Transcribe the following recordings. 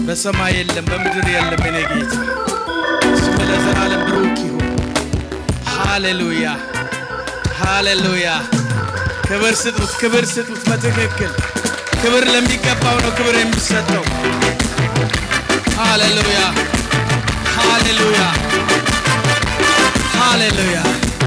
በሰማይ የለም፣ በምድር የለም። እኔ ጌታ ስም ለዘላለም ብሩክ ይሁን። ሃሌሉያ ሃሌሉያ። ክብር ስጡት፣ ክብር ስጡት። በትክክል ክብር ለሚገባው ነው ክብር የሚሰጠው። ሃሌሉያ ሃሌሉያ ሃሌሉያ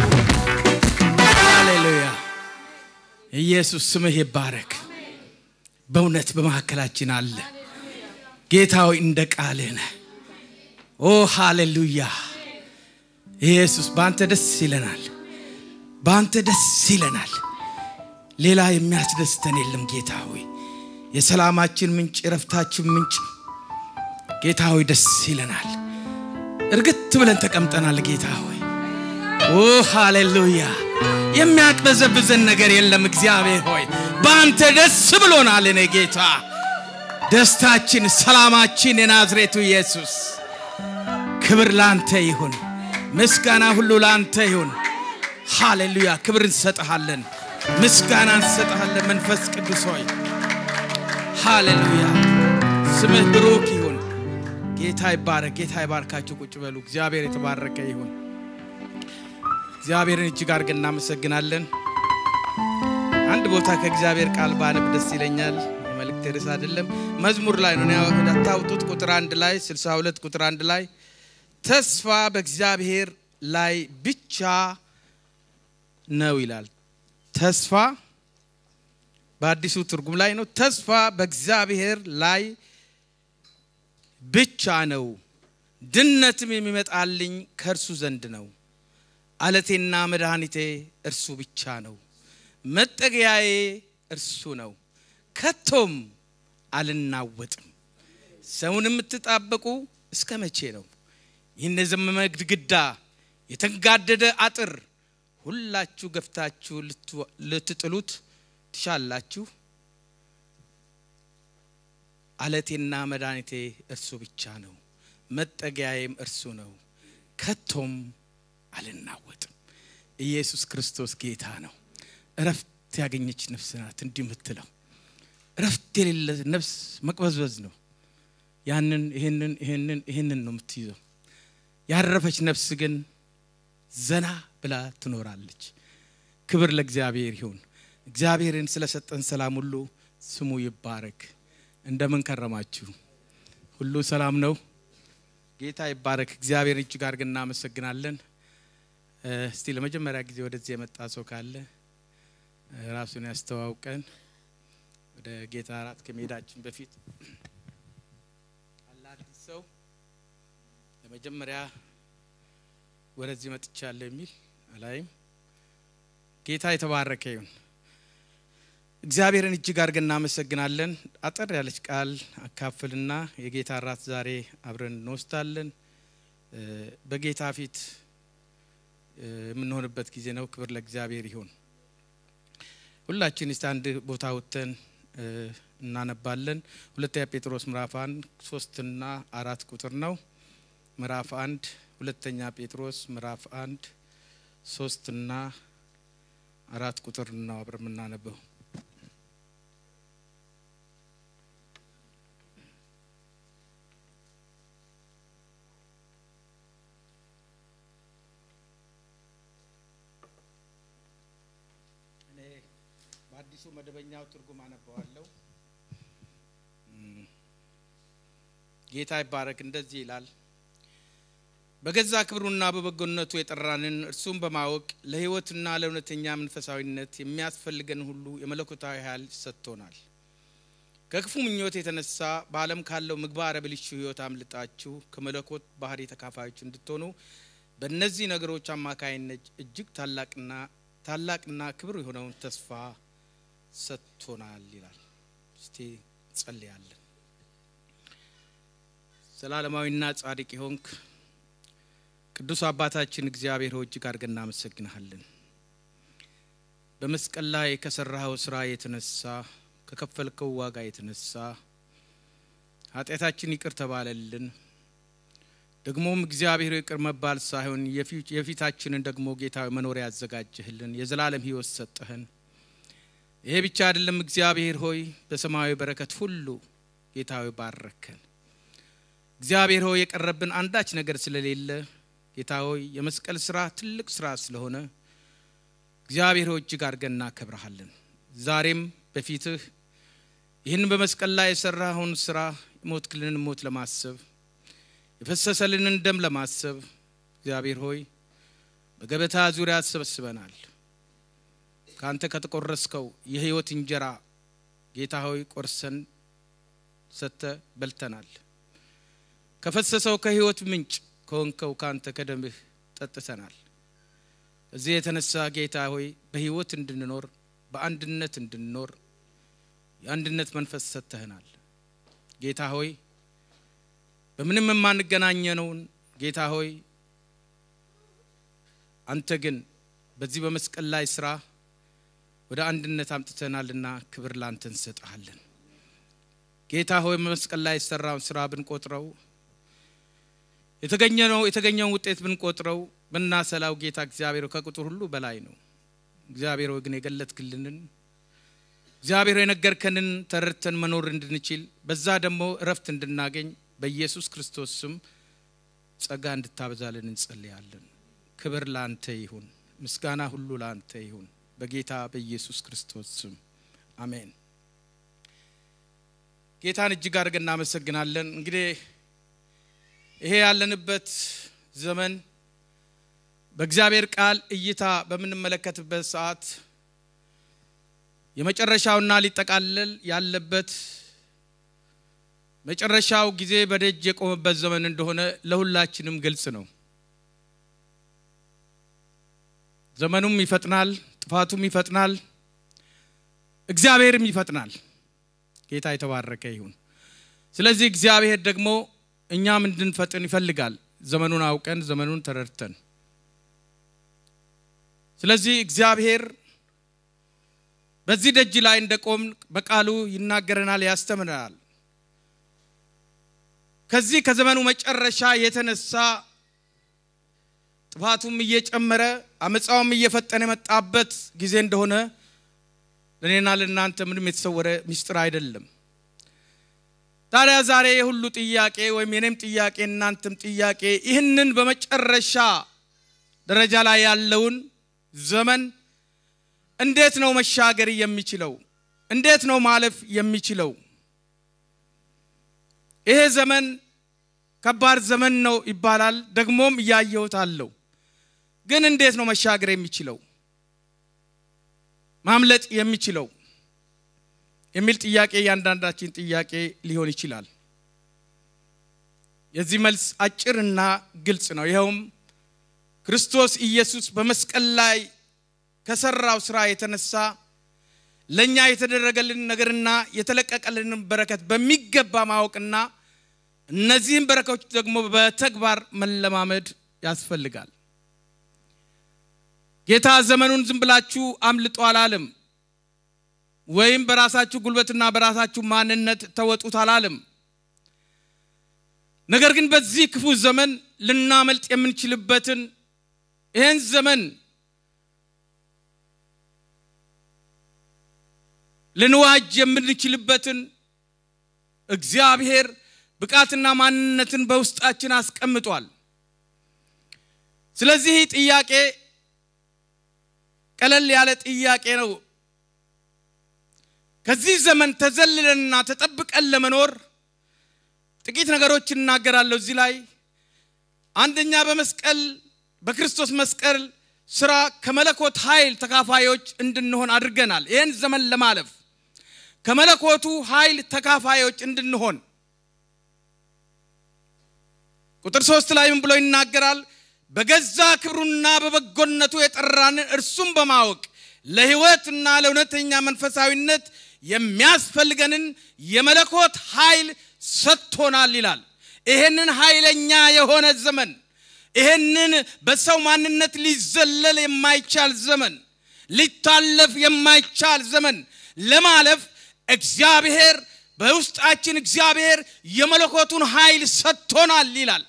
ሃሌሉያ። ኢየሱስ ስምህ ይባረክ። በእውነት በመካከላችን አለ ጌታ ሆይ እንደ ቃልህ ነህ። ኦ ሃሌሉያ ኢየሱስ በአንተ ደስ ይለናል፣ በአንተ ደስ ይለናል። ሌላ የሚያስደስተን የለም ጌታ ሆይ የሰላማችን ምንጭ፣ የረፍታችን ምንጭ ጌታ ሆይ ደስ ይለናል። እርግት ብለን ተቀምጠናል ጌታ ሆይ ኦ ሃሌሉያ የሚያቅበዘብዘን ነገር የለም እግዚአብሔር ሆይ በአንተ ደስ ብሎናል። እኔ ጌታ ደስታችን፣ ሰላማችን የናዝሬቱ ኢየሱስ ክብር ላንተ ይሁን፣ ምስጋና ሁሉ ላንተ ይሁን። ሃሌሉያ ክብር እንሰጥሃለን፣ ምስጋና እንሰጥሃለን። መንፈስ ቅዱስ ሆይ ሃሌሉያ ስምህ ብሩክ ይሁን። ጌታ ይባረክ። ጌታ ይባርካችሁ። ቁጭ በሉ። እግዚአብሔር የተባረከ ይሁን። እግዚአብሔርን እጅግ አድርገን እናመሰግናለን። አንድ ቦታ ከእግዚአብሔር ቃል ባነብ ደስ ይለኛል። የመልእክት ርዕስ አይደለም፣ መዝሙር ላይ ነው እንዳታውጡት። ቁጥር አንድ ላይ 62 ቁጥር አንድ ላይ ተስፋ በእግዚአብሔር ላይ ብቻ ነው ይላል። ተስፋ በአዲሱ ትርጉም ላይ ነው። ተስፋ በእግዚአብሔር ላይ ብቻ ነው፣ ድነትም የሚመጣልኝ ከእርሱ ዘንድ ነው። አለቴና መድኃኒቴ እርሱ ብቻ ነው፣ መጠጊያዬ እርሱ ነው፣ ከቶም አልናወጥም። ሰውን የምትጣበቁ እስከ መቼ ነው? ይህን የዘመመ ግድግዳ የተንጋደደ አጥር ሁላችሁ ገፍታችሁ ልትጥሉት ትሻላችሁ። አለቴና መድኃኒቴ እርሱ ብቻ ነው፣ መጠጊያዬም እርሱ ነው፣ ከቶም አልናወጥም። ኢየሱስ ክርስቶስ ጌታ ነው። እረፍት ያገኘች ነፍስ ናት እንዲህ የምትለው። እረፍት የሌለ ነፍስ መቅበዝበዝ ነው። ያንን ይህንን ይህንን ይህንን ነው የምትይዘው። ያረፈች ነፍስ ግን ዘና ብላ ትኖራለች። ክብር ለእግዚአብሔር ይሁን። እግዚአብሔርን ስለሰጠን ሰላም ሁሉ ስሙ ይባረክ። እንደምን ከረማችሁ? ሁሉ ሰላም ነው? ጌታ ይባረክ። እግዚአብሔር እጅግ አድርገን እናመሰግናለን። እስቲ ለመጀመሪያ ጊዜ ወደዚህ የመጣ ሰው ካለ ራሱን ያስተዋውቀን። ወደ ጌታ እራት ከመሄዳችን በፊት አለ አዲስ ሰው ለመጀመሪያ ወደዚህ መጥቻለሁ የሚል አላይም። ጌታ የተባረከ ይሁን። እግዚአብሔርን እጅግ አድርገን እናመሰግናለን። አጠር ያለች ቃል አካፍልና የጌታ እራት ዛሬ አብረን እንወስዳለን። በጌታ ፊት የምንሆንበት ጊዜ ነው። ክብር ለእግዚአብሔር ይሁን። ሁላችን እስቲ አንድ ቦታ ወጥተን እናነባለን። ሁለተኛ ጴጥሮስ ምዕራፍ አንድ ሶስትና አራት ቁጥር ነው። ምዕራፍ አንድ ሁለተኛ ጴጥሮስ ምዕራፍ አንድ ሶስትና አራት ቁጥር ነው አብረን የምናነበው። በአዲሱ መደበኛው ትርጉም አነበዋለሁ። ጌታ ይባረክ። እንደዚህ ይላል በገዛ ክብሩና በበጎነቱ የጠራንን እርሱም በማወቅ ለሕይወትና ለእውነተኛ መንፈሳዊነት የሚያስፈልገን ሁሉ የመለኮታዊ ኃይል ሰጥቶናል። ከክፉ ምኞት የተነሳ በዓለም ካለው ምግባረ ብልሹ ሕይወት አምልጣችሁ ከመለኮት ባህሪ ተካፋዮች እንድትሆኑ በእነዚህ ነገሮች አማካይነት እጅግ ታላቅና ታላቅና ክብር የሆነውን ተስፋ ሰጥቶናል ይላል። እስቲ ጸልያለን። ዘላለማዊና ጻድቅ የሆንክ ቅዱስ አባታችን እግዚአብሔር ሆይ እጅግ አድርገን እናመሰግንሃለን። በመስቀል ላይ ከሰራኸው ስራ የተነሳ ከከፈልከው ዋጋ የተነሳ ኃጢአታችን ይቅር ተባለልን። ደግሞም እግዚአብሔር ይቅር መባል ሳይሆን የፊታችንን ደግሞ ጌታ መኖሪያ ያዘጋጀህልን የዘላለም ሕይወት ሰጠህን። ይሄ ብቻ አይደለም፣ እግዚአብሔር ሆይ በሰማያዊ በረከት ሁሉ ጌታዊ ባረከን። እግዚአብሔር ሆይ የቀረብን አንዳች ነገር ስለሌለ ጌታ ሆይ የመስቀል ስራ ትልቅ ስራ ስለሆነ እግዚአብሔር ሆይ እጅግ አድርገን እናከብረሃለን። ዛሬም በፊትህ ይህን በመስቀል ላይ የሰራኸውን ስራ የሞትክልንን ሞት ለማሰብ የፈሰሰልንን ደም ለማሰብ እግዚአብሔር ሆይ በገበታ ዙሪያ ተሰበስበናል። ከአንተ ከተቆረስከው የህይወት እንጀራ ጌታ ሆይ ቆርሰን ሰጥተ በልተናል። ከፈሰሰው ከህይወት ምንጭ ከሆንከው ከአንተ ከደምህ ጠጥተናል። እዚህ የተነሳ ጌታ ሆይ በህይወት እንድንኖር በአንድነት እንድንኖር የአንድነት መንፈስ ሰጥተህናል። ጌታ ሆይ በምንም የማንገናኘነውን ጌታ ሆይ አንተ ግን በዚህ በመስቀል ላይ ስራ ወደ አንድነት አምጥተናልና ክብር ላንተ እንሰጥሃለን። ጌታ ሆይ በመስቀል ላይ የሰራውን ስራ ብንቆጥረው የተገኘነው የተገኘውን ውጤት ብንቆጥረው ብናሰላው ጌታ እግዚአብሔር ከቁጥር ሁሉ በላይ ነው። እግዚአብሔር ሆይ ግን የገለጥክልንን እግዚአብሔር የነገርከንን ተረድተን መኖር እንድንችል በዛ ደግሞ እረፍት እንድናገኝ በኢየሱስ ክርስቶስ ስም ጸጋ እንድታበዛልን እንጸልያለን። ክብር ለአንተ ይሁን፣ ምስጋና ሁሉ ለአንተ ይሁን፣ በጌታ በኢየሱስ ክርስቶስ ስም አሜን። ጌታን እጅግ አድርገን እናመሰግናለን። እንግዲህ ይሄ ያለንበት ዘመን በእግዚአብሔር ቃል እይታ በምንመለከትበት ሰዓት የመጨረሻውና ሊጠቃለል ያለበት መጨረሻው ጊዜ በደጅ የቆመበት ዘመን እንደሆነ ለሁላችንም ግልጽ ነው። ዘመኑም ይፈጥናል፣ ጥፋቱም ይፈጥናል፣ እግዚአብሔርም ይፈጥናል። ጌታ የተባረከ ይሁን። ስለዚህ እግዚአብሔር ደግሞ እኛም እንድንፈጥን ይፈልጋል፣ ዘመኑን አውቀን ዘመኑን ተረድተን። ስለዚህ እግዚአብሔር በዚህ ደጅ ላይ እንደቆም በቃሉ ይናገረናል፣ ያስተምረናል። ከዚህ ከዘመኑ መጨረሻ የተነሳ ጥፋቱም እየጨመረ አመፃውም እየፈጠነ የመጣበት ጊዜ እንደሆነ ለእኔና ለእናንተ ምንም የተሰወረ ምስጢር አይደለም። ታዲያ ዛሬ የሁሉ ጥያቄ ወይም የኔም ጥያቄ እናንተም ጥያቄ ይህንን በመጨረሻ ደረጃ ላይ ያለውን ዘመን እንዴት ነው መሻገር የሚችለው? እንዴት ነው ማለፍ የሚችለው? ይሄ ዘመን ከባድ ዘመን ነው ይባላል። ደግሞም እያየሁት አለው። ግን እንዴት ነው መሻገር የሚችለው ማምለጥ የሚችለው የሚል ጥያቄ እያንዳንዳችን ጥያቄ ሊሆን ይችላል። የዚህ መልስ አጭርና ግልጽ ነው። ይኸውም ክርስቶስ ኢየሱስ በመስቀል ላይ ከሰራው ስራ የተነሳ ለእኛ የተደረገልን ነገርና የተለቀቀልንን በረከት በሚገባ ማወቅና እነዚህም በረከቶች ደግሞ በተግባር መለማመድ ያስፈልጋል። ጌታ ዘመኑን ዝም ብላችሁ አምልጦ አላለም፣ ወይም በራሳችሁ ጉልበትና በራሳችሁ ማንነት ተወጡት አላለም። ነገር ግን በዚህ ክፉ ዘመን ልናመልጥ የምንችልበትን ይህን ዘመን ልንዋጅ የምንችልበትን እግዚአብሔር ብቃትና ማንነትን በውስጣችን አስቀምጧል። ስለዚህ ጥያቄ ቀለል ያለ ጥያቄ ነው። ከዚህ ዘመን ተዘልለንና ተጠብቀን ለመኖር ጥቂት ነገሮች እናገራለሁ። እዚህ ላይ አንደኛ በመስቀል በክርስቶስ መስቀል ስራ ከመለኮት ኃይል ተካፋዮች እንድንሆን አድርገናል። ይህን ዘመን ለማለፍ ከመለኮቱ ኃይል ተካፋዮች እንድንሆን ቁጥር ሶስት ላይ ምን ብሎ ይናገራል? በገዛ ክብሩና በበጎነቱ የጠራንን እርሱም በማወቅ ለሕይወትና ለእውነተኛ መንፈሳዊነት የሚያስፈልገንን የመለኮት ኃይል ሰጥቶናል ይላል። ይሄንን ኃይለኛ የሆነ ዘመን ይሄንን በሰው ማንነት ሊዘለል የማይቻል ዘመን ሊታለፍ የማይቻል ዘመን ለማለፍ እግዚአብሔር በውስጣችን እግዚአብሔር የመለኮቱን ኃይል ሰጥቶናል ይላል።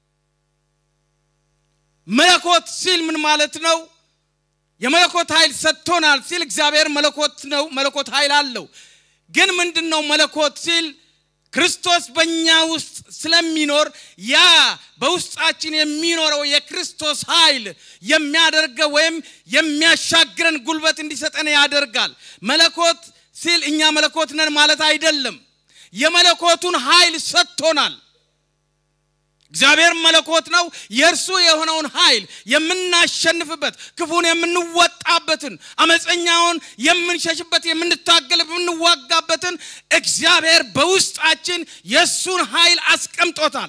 መለኮት ሲል ምን ማለት ነው? የመለኮት ኃይል ሰጥቶናል ሲል እግዚአብሔር መለኮት ነው፣ መለኮት ኃይል አለው። ግን ምንድን ነው መለኮት ሲል ክርስቶስ በእኛ ውስጥ ስለሚኖር ያ በውስጣችን የሚኖረው የክርስቶስ ኃይል የሚያደርገው ወይም የሚያሻግረን ጉልበት እንዲሰጠን ያደርጋል። መለኮት ሲል እኛ መለኮት ነን ማለት አይደለም። የመለኮቱን ኃይል ሰጥቶናል። እግዚአብሔር መለኮት ነው። የእርሱ የሆነውን ኃይል የምናሸንፍበት፣ ክፉን የምንወጣበትን፣ አመፀኛውን የምንሸሽበት፣ የምንታገል የምንዋጋበትን እግዚአብሔር በውስጣችን የእሱን ኃይል አስቀምጦታል።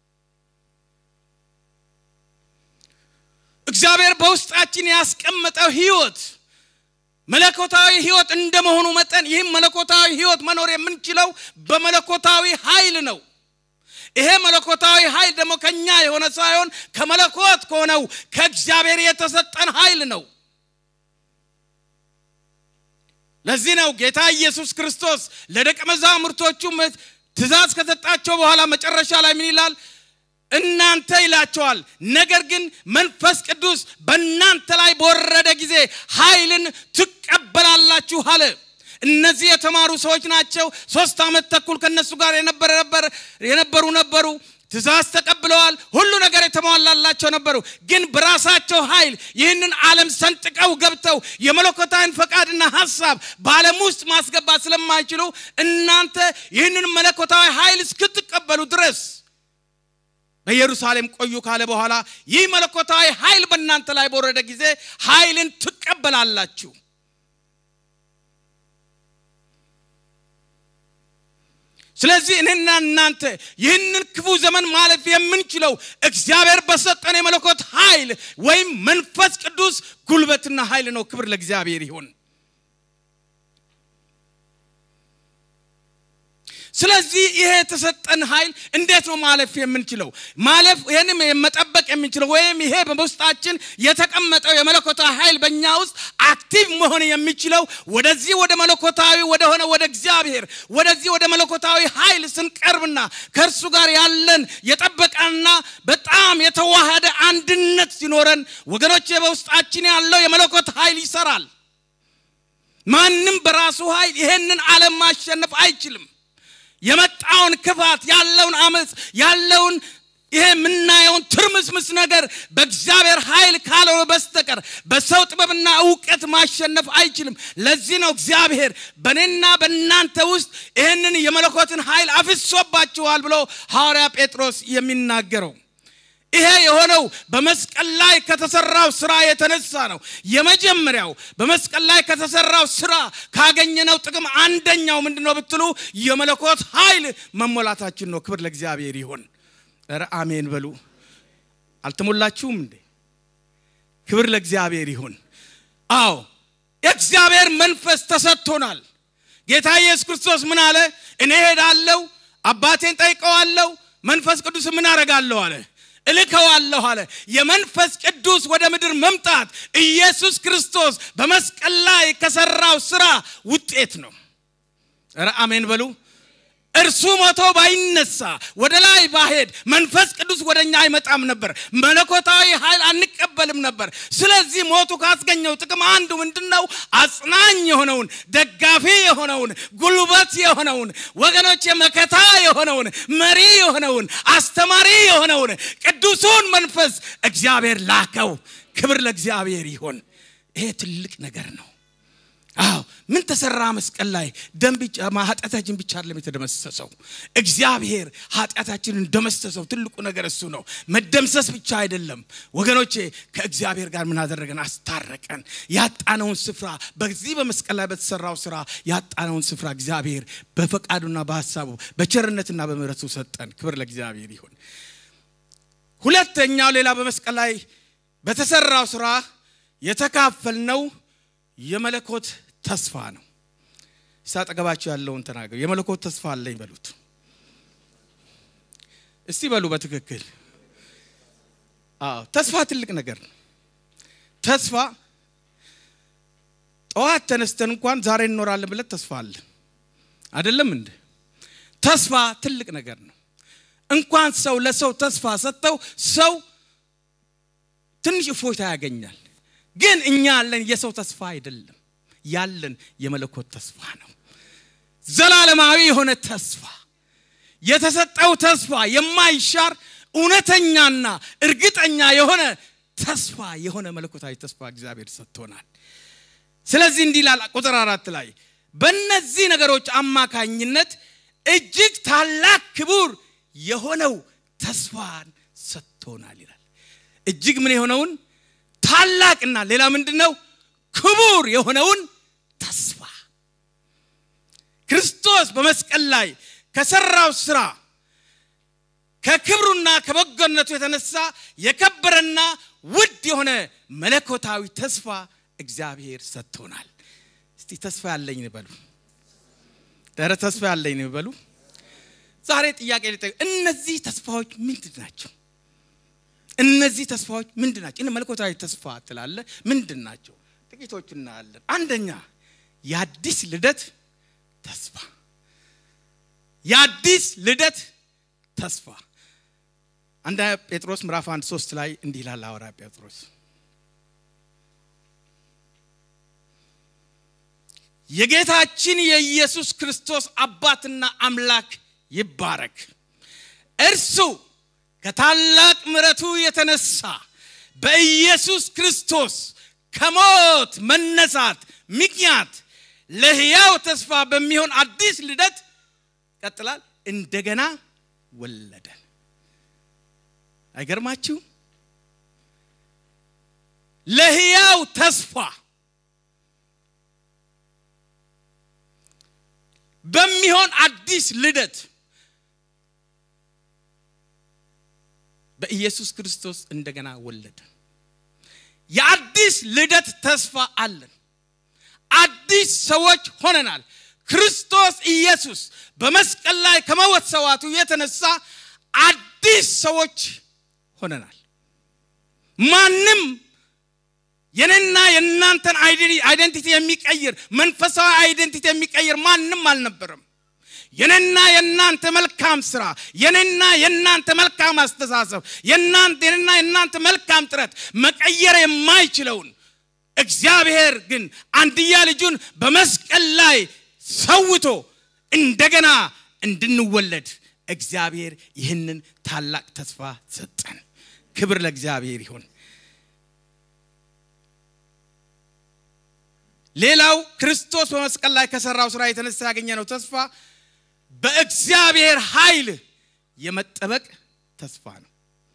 እግዚአብሔር በውስጣችን ያስቀመጠው ህይወት መለኮታዊ ህይወት እንደመሆኑ መጠን ይህም መለኮታዊ ህይወት መኖር የምንችለው በመለኮታዊ ኃይል ነው። ይሄ መለኮታዊ ኃይል ደግሞ ከኛ የሆነ ሳይሆን ከመለኮት ከሆነው ከእግዚአብሔር የተሰጠን ኃይል ነው። ለዚህ ነው ጌታ ኢየሱስ ክርስቶስ ለደቀ መዛሙርቶቹ ትእዛዝ ከሰጣቸው በኋላ መጨረሻ ላይ ምን ይላል? እናንተ ይላቸዋል። ነገር ግን መንፈስ ቅዱስ በእናንተ ላይ በወረደ ጊዜ ኃይልን ትቀበላላችሁ አለ። እነዚህ የተማሩ ሰዎች ናቸው። ሶስት ዓመት ተኩል ከነሱ ጋር የነበረ ነበር የነበሩ ነበሩ። ትእዛዝ ተቀብለዋል። ሁሉ ነገር የተሟላላቸው ነበሩ። ግን በራሳቸው ኃይል ይህንን ዓለም ሰንጥቀው ገብተው የመለኮታዊን ፈቃድና ሀሳብ በዓለም ውስጥ ማስገባት ስለማይችሉ እናንተ ይህንን መለኮታዊ ኃይል እስክትቀበሉ ድረስ በኢየሩሳሌም ቆዩ ካለ በኋላ ይህ መለኮታዊ ኃይል በእናንተ ላይ በወረደ ጊዜ ኃይልን ትቀበላላችሁ። ስለዚህ እኔና እናንተ ይህንን ክፉ ዘመን ማለፍ የምንችለው እግዚአብሔር በሰጠን የመለኮት ኃይል ወይም መንፈስ ቅዱስ ጉልበትና ኃይል ነው። ክብር ለእግዚአብሔር ይሁን። ስለዚህ ይሄ የተሰጠን ኃይል እንዴት ነው ማለፍ የምንችለው? ማለፍ ይህንም መጠበቅ የምንችለው ወይም ይሄ በውስጣችን የተቀመጠው የመለኮታዊ ኃይል በእኛ ውስጥ አክቲቭ መሆን የሚችለው ወደዚህ ወደ መለኮታዊ ወደሆነ ወደ እግዚአብሔር ወደዚህ ወደ መለኮታዊ ኃይል ስንቀርብና ከእርሱ ጋር ያለን የጠበቀና በጣም የተዋሃደ አንድነት ሲኖረን ወገኖች፣ በውስጣችን ያለው የመለኮት ኃይል ይሰራል። ማንም በራሱ ኃይል ይሄንን ዓለም ማሸነፍ አይችልም። የመጣውን ክፋት ያለውን አመፅ ያለውን ይሄ የምናየውን ትርምስምስ ነገር በእግዚአብሔር ኃይል ካልሆነ በስተቀር በሰው ጥበብና እውቀት ማሸነፍ አይችልም። ለዚህ ነው እግዚአብሔር በእኔና በእናንተ ውስጥ ይህንን የመለኮትን ኃይል አፍሶባችኋል ብሎ ሐዋርያ ጴጥሮስ የሚናገረው። ይሄ የሆነው በመስቀል ላይ ከተሰራው ስራ የተነሳ ነው። የመጀመሪያው በመስቀል ላይ ከተሰራው ስራ ካገኘነው ጥቅም አንደኛው ምንድን ነው ብትሉ የመለኮት ኃይል መሞላታችን ነው። ክብር ለእግዚአብሔር ይሁን። ኧረ አሜን በሉ። አልተሞላችሁም እንዴ? ክብር ለእግዚአብሔር ይሁን። አዎ የእግዚአብሔር መንፈስ ተሰጥቶናል። ጌታ ኢየሱስ ክርስቶስ ምን አለ? እኔ ሄዳለሁ፣ አባቴን ጠይቀዋለሁ፣ መንፈስ ቅዱስ ምን አረጋለሁ አለ እልከዋለሁ አለ። የመንፈስ ቅዱስ ወደ ምድር መምጣት ኢየሱስ ክርስቶስ በመስቀል ላይ ከሰራው ስራ ውጤት ነው። ኧረ አሜን በሉ። እርሱ ሞቶ ባይነሳ ወደ ላይ ባሄድ መንፈስ ቅዱስ ወደ እኛ አይመጣም ነበር። መለኮታዊ ኃይል አንቀበልም ነበር። ስለዚህ ሞቱ ካስገኘው ጥቅም አንዱ ምንድን ነው? አጽናኝ የሆነውን ደጋፊ የሆነውን ጉልበት የሆነውን ወገኖች የመከታ የሆነውን መሪ የሆነውን አስተማሪ የሆነውን ቅዱሱን መንፈስ እግዚአብሔር ላከው። ክብር ለእግዚአብሔር ይሁን። ይሄ ትልቅ ነገር ነው። አዎ ምን ተሰራ መስቀል ላይ ደም ብቻ ኃጢአታችን ብቻ አይደለም የተደመሰሰው እግዚአብሔር ኃጢአታችንን ደመሰሰው ትልቁ ነገር እሱ ነው መደምሰስ ብቻ አይደለም ወገኖቼ ከእግዚአብሔር ጋር ምን አደረገን አስታረቀን ያጣነውን ስፍራ በዚህ በመስቀል ላይ በተሰራው ስራ ያጣነውን ስፍራ እግዚአብሔር በፈቃዱና በሀሳቡ በቸርነትና በምሕረቱ ሰጠን ክብር ለእግዚአብሔር ይሁን ሁለተኛው ሌላ በመስቀል ላይ በተሰራው ስራ የተካፈልነው የመለኮት ተስፋ ነው። ሳጠገባቸው ያለውን ተናገሩ። የመለኮት ተስፋ አለኝ በሉት። እስቲ በሉ በትክክል። አዎ ተስፋ ትልቅ ነገር ነው። ተስፋ ጠዋት ተነስተን እንኳን ዛሬ እንኖራለን ብለን ተስፋ አለ አይደለም እንደ ተስፋ ትልቅ ነገር ነው። እንኳን ሰው ለሰው ተስፋ ሰጥተው ሰው ትንሽ እፎይታ ያገኛል። ግን እኛ ያለን የሰው ተስፋ አይደለም፣ ያለን የመለኮት ተስፋ ነው። ዘላለማዊ የሆነ ተስፋ የተሰጠው ተስፋ የማይሻር እውነተኛና እርግጠኛ የሆነ ተስፋ የሆነ መለኮታዊ ተስፋ እግዚአብሔር ሰጥቶናል። ስለዚህ እንዲህ ይላል ቁጥር አራት ላይ በእነዚህ ነገሮች አማካኝነት እጅግ ታላቅ ክቡር የሆነው ተስፋን ሰጥቶናል ይላል። እጅግ ምን የሆነውን ታላቅና ሌላ ምንድን ነው ክቡር የሆነውን ተስፋ ክርስቶስ በመስቀል ላይ ከሰራው ስራ ከክብሩና ከበጎነቱ የተነሳ የከበረና ውድ የሆነ መለኮታዊ ተስፋ እግዚአብሔር ሰጥቶናል። እስቲ ተስፋ ያለኝ ንበሉ። ኧረ ተስፋ ያለኝ ንበሉ። ዛሬ ጥያቄ ልጠይቅ። እነዚህ ተስፋዎች ምንድን ናቸው? እነዚህ ተስፋዎች ምንድን ናቸው? መለኮታዊ ተስፋ ትላለ ምንድን ናቸው? ጥቂቶች እናያለን። አንደኛ የአዲስ ልደት ተስፋ የአዲስ ልደት ተስፋ አንደኛ ጴጥሮስ ምዕራፍ አንድ ሶስት ላይ እንዲህ ይላል ሐዋርያ ጴጥሮስ የጌታችን የኢየሱስ ክርስቶስ አባትና አምላክ ይባረክ። እርሱ ከታላቅ ምሕረቱ የተነሳ በኢየሱስ ክርስቶስ ከሞት መነሳት ምክንያት ለሕያው ተስፋ በሚሆን አዲስ ልደት ቀጥላል እንደገና ወለደን። አይገርማችሁ? ለሕያው ተስፋ በሚሆን አዲስ ልደት በኢየሱስ ክርስቶስ እንደገና ወለደን። የአዲስ ልደት ተስፋ አለን። አዲስ ሰዎች ሆነናል። ክርስቶስ ኢየሱስ በመስቀል ላይ ከመወሰዋቱ የተነሳ አዲስ ሰዎች ሆነናል። ማንም የኔና የእናንተን አይደንቲቲ የሚቀይር መንፈሳዊ አይደንቲቲ የሚቀይር ማንም አልነበረም። የኔና የእናንተ መልካም ስራ፣ የኔና የእናንተ መልካም አስተሳሰብ፣ የኔና የእናንተ መልካም ጥረት መቀየር የማይችለውን እግዚአብሔር ግን አንድያ ልጁን በመስቀል ላይ ሰውቶ እንደገና እንድንወለድ እግዚአብሔር ይህንን ታላቅ ተስፋ ሰጠን። ክብር ለእግዚአብሔር ይሁን። ሌላው ክርስቶስ በመስቀል ላይ ከሰራው ስራ የተነሳ ያገኘነው ተስፋ በእግዚአብሔር ኃይል የመጠበቅ ተስፋ ነው።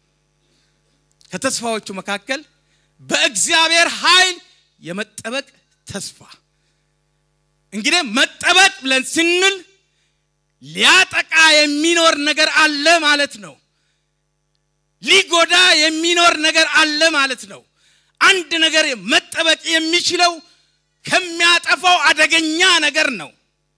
ከተስፋዎቹ መካከል በእግዚአብሔር ኃይል የመጠበቅ ተስፋ እንግዲህ መጠበቅ ብለን ስንል ሊያጠቃ የሚኖር ነገር አለ ማለት ነው። ሊጎዳ የሚኖር ነገር አለ ማለት ነው። አንድ ነገር መጠበቅ የሚችለው ከሚያጠፋው አደገኛ ነገር ነው።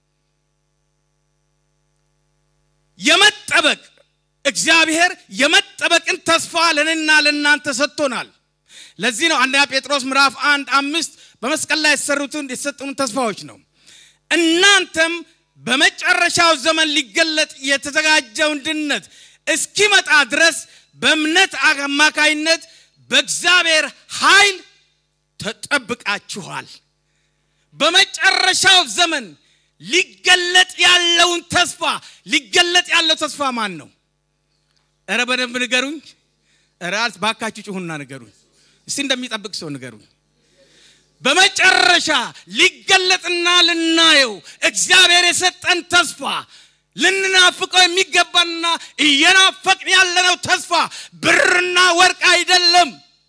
የመጠበቅ እግዚአብሔር የመጠበቅን ተስፋ ለእኔና ለእናንተ ሰጥቶናል። ለዚህ ነው አንደኛ ጴጥሮስ ምዕራፍ አንድ አምስት በመስቀል ላይ የተሰሩትን የተሰጡን ተስፋዎች ነው። እናንተም በመጨረሻው ዘመን ሊገለጥ የተዘጋጀውን ድነት እስኪመጣ ድረስ በእምነት አማካይነት በእግዚአብሔር ኃይል ተጠብቃችኋል። በመጨረሻው ዘመን ሊገለጥ ያለውን ተስፋ ሊገለጥ ያለው ተስፋ ማን ነው? እረ በደንብ ንገሩኝ። እረ ባካችሁ ጭሁና ንገሩኝ። እስቲ እንደሚጠብቅ ሰው ንገሩኝ። በመጨረሻ ሊገለጥና ልናየው እግዚአብሔር የሰጠን ተስፋ ልንናፍቀው የሚገባና እየናፈቅን ያለነው ተስፋ ብርና ወርቅ አይደለም፣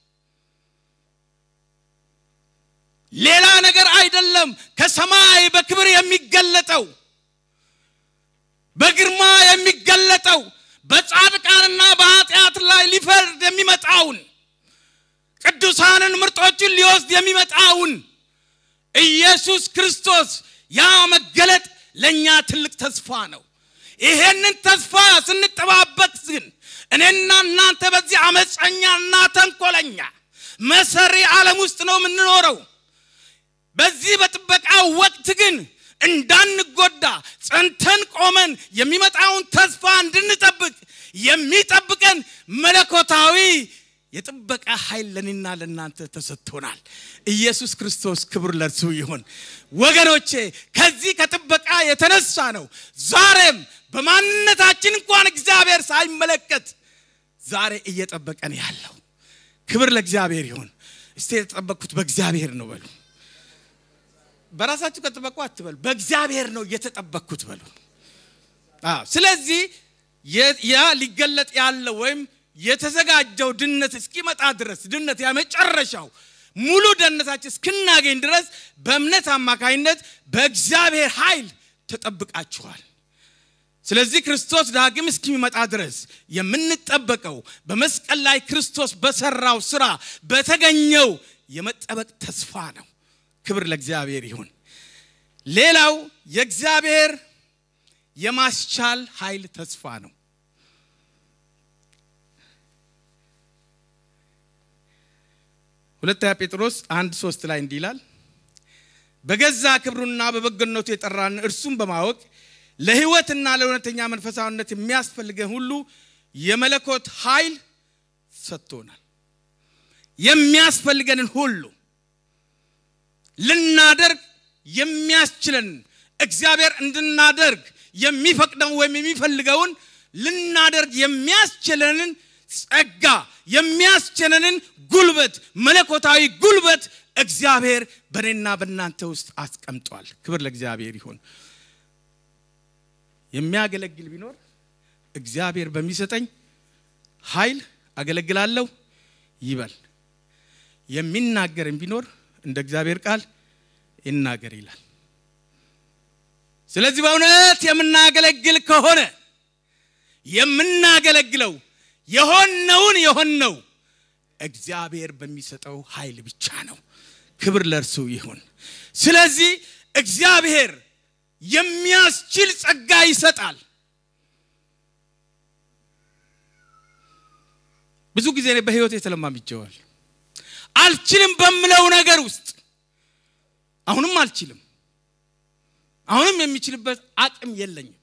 ሌላ ነገር አይደለም። ከሰማይ በክብር የሚገለጠው በግርማ የሚገለጠው በጻድቃንና በኃጢአት ላይ ሊፈርድ የሚመጣውን ቅዱሳንን ምርጦችን ሊወስድ የሚመጣውን ኢየሱስ ክርስቶስ ያ መገለጥ ለእኛ ትልቅ ተስፋ ነው። ይሄንን ተስፋ ስንጠባበቅ ግን እኔና እናንተ በዚህ አመፀኛና ተንኮለኛ መሰሪ ዓለም ውስጥ ነው የምንኖረው። በዚህ በጥበቃው ወቅት ግን እንዳንጎዳ ጸንተን ቆመን የሚመጣውን ተስፋ እንድንጠብቅ የሚጠብቀን መለኮታዊ የጥበቃ ኃይል ለእኔና ለእናንተ ተሰጥቶናል። ኢየሱስ ክርስቶስ ክብር ለእርሱ ይሁን። ወገኖቼ ከዚህ ከጥበቃ የተነሳ ነው ዛሬም በማንነታችን እንኳን እግዚአብሔር ሳይመለከት ዛሬ እየጠበቀን ያለው። ክብር ለእግዚአብሔር ይሁን። እስቲ የተጠበቅኩት በእግዚአብሔር ነው በሉ። በራሳችሁ ከጠበቁ አትበሉ፣ በእግዚአብሔር ነው እየተጠበቅኩት በሉ። አዎ፣ ስለዚህ ያ ሊገለጥ ያለው ወይም የተዘጋጀው ድነት እስኪመጣ ድረስ ድነት የመጨረሻው ሙሉ ደህንነታችን እስክናገኝ ድረስ በእምነት አማካኝነት በእግዚአብሔር ኃይል ተጠብቃችኋል። ስለዚህ ክርስቶስ ዳግም እስኪመጣ ድረስ የምንጠበቀው በመስቀል ላይ ክርስቶስ በሰራው ስራ በተገኘው የመጠበቅ ተስፋ ነው። ክብር ለእግዚአብሔር ይሁን። ሌላው የእግዚአብሔር የማስቻል ኃይል ተስፋ ነው። ሁለተኛ ጴጥሮስ አንድ ሶስት ላይ እንዲህ ይላል፣ በገዛ ክብሩና በበጎነቱ የጠራን እርሱም በማወቅ ለሕይወትና ለእውነተኛ መንፈሳዊነት የሚያስፈልገን ሁሉ የመለኮት ኃይል ሰጥቶናል። የሚያስፈልገንን ሁሉ ልናደርግ የሚያስችለን እግዚአብሔር እንድናደርግ የሚፈቅደውን ወይም የሚፈልገውን ልናደርግ የሚያስችለንን ጸጋ የሚያስችለንን ጉልበት መለኮታዊ ጉልበት እግዚአብሔር በእኔና በእናንተ ውስጥ አስቀምጧል። ክብር ለእግዚአብሔር ይሁን። የሚያገለግል ቢኖር እግዚአብሔር በሚሰጠኝ ኃይል አገለግላለሁ ይበል። የሚናገርም ቢኖር እንደ እግዚአብሔር ቃል ይናገር ይላል። ስለዚህ በእውነት የምናገለግል ከሆነ የምናገለግለው የሆነውን የሆነው እግዚአብሔር በሚሰጠው ኃይል ብቻ ነው። ክብር ለእርሱ ይሁን። ስለዚህ እግዚአብሔር የሚያስችል ጸጋ ይሰጣል። ብዙ ጊዜ እኔ በሕይወት የተለማምጀዋል። አልችልም በምለው ነገር ውስጥ አሁንም አልችልም፣ አሁንም የሚችልበት አቅም የለኝም።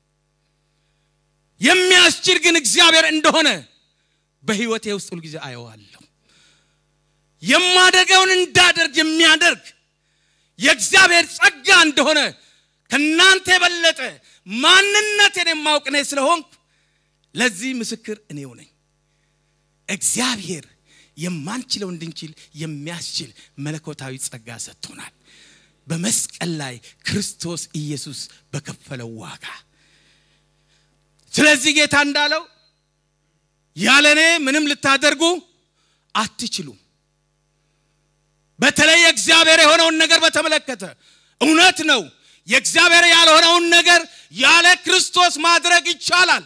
የሚያስችል ግን እግዚአብሔር እንደሆነ በሕይወቴ ውስጥ ሁልጊዜ አየዋለሁ። የማደርገውን እንዳደርግ የሚያደርግ የእግዚአብሔር ጸጋ እንደሆነ ከእናንተ የበለጠ ማንነቴን የማውቅ እኔ ስለሆንኩ ለዚህ ምስክር እኔው ነኝ። እግዚአብሔር የማንችለው እንድንችል የሚያስችል መለኮታዊ ጸጋ ሰጥቶናል። በመስቀል ላይ ክርስቶስ ኢየሱስ በከፈለው ዋጋ። ስለዚህ ጌታ እንዳለው ያለ እኔ ምንም ልታደርጉ አትችሉም። በተለይ እግዚአብሔር የሆነውን ነገር በተመለከተ እውነት ነው። የእግዚአብሔር ያልሆነውን ነገር ያለ ክርስቶስ ማድረግ ይቻላል።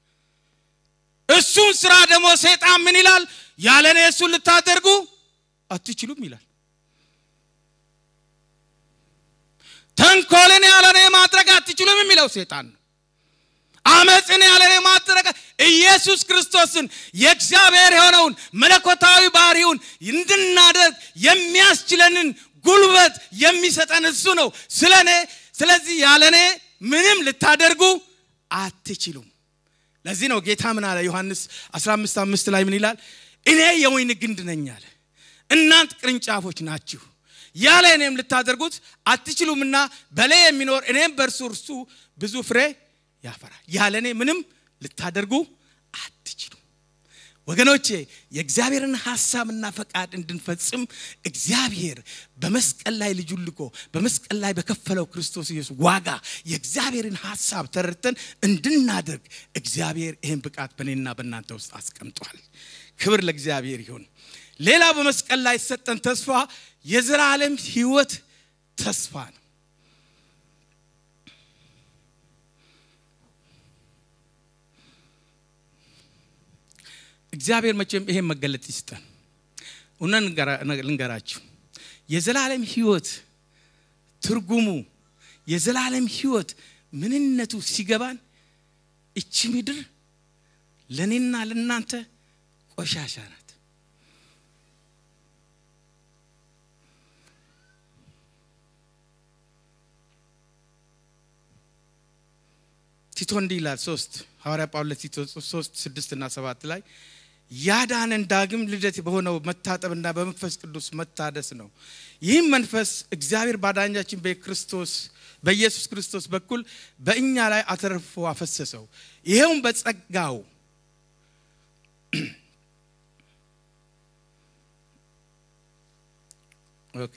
እሱን ስራ ደግሞ ሰይጣን ምን ይላል? ያለ እኔ እሱን ልታደርጉ አትችሉም ይላል። ተንኮልን ያለ እኔ ማድረግ አትችሉም የሚለው ሰይጣን ነው። አመፅን ያለ እኔ ማድረግ ኢየሱስ ክርስቶስን የእግዚአብሔር የሆነውን መለኮታዊ ባህሪውን እንድናደርግ የሚያስችለንን ጉልበት የሚሰጠን እሱ ነው። ስለ እኔ ስለዚህ ያለ እኔ ምንም ልታደርጉ አትችሉም። ለዚህ ነው ጌታ ምን አለ? ዮሐንስ 15 አምስት ላይ ምን ይላል? እኔ የወይን ግንድ ነኝ አለ፣ እናንት ቅርንጫፎች ናችሁ። ያለ እኔም ልታደርጉት አትችሉምና በእኔ የሚኖር እኔም በእርሱ እርሱ ብዙ ፍሬ ያፈራል። ያለ እኔ ምንም ልታደርጉ አትችሉም። ወገኖቼ የእግዚአብሔርን ሐሳብና ፈቃድ እንድንፈጽም እግዚአብሔር በመስቀል ላይ ልጁን ልኮ በመስቀል ላይ በከፈለው ክርስቶስ ኢየሱስ ዋጋ የእግዚአብሔርን ሐሳብ ተረድተን እንድናደርግ እግዚአብሔር ይህን ብቃት በእኔና በእናንተ ውስጥ አስቀምጧል። ክብር ለእግዚአብሔር ይሁን። ሌላ በመስቀል ላይ የተሰጠን ተስፋ የዘላለም ሕይወት ተስፋ ነው። እግዚአብሔር መቼም ይሄን መገለጥ ይስጠን። እውነት ልንገራችሁ፣ የዘላለም ሕይወት ትርጉሙ የዘላለም ሕይወት ምንነቱ ሲገባን እቺ ምድር ለእኔና ለእናንተ ቆሻሻ ናት። ቲቶ እንዲህ ይላል ሶስት ሐዋርያ ጳውሎስ ቲቶ ሶስት ስድስት እና ሰባት ላይ ያዳነን ዳግም ልደት በሆነው መታጠብና በመንፈስ ቅዱስ መታደስ ነው። ይህም መንፈስ እግዚአብሔር ባዳኛችን በክርስቶስ በኢየሱስ ክርስቶስ በኩል በእኛ ላይ አተርፎ አፈሰሰው። ይሄውም በጸጋው ኦኬ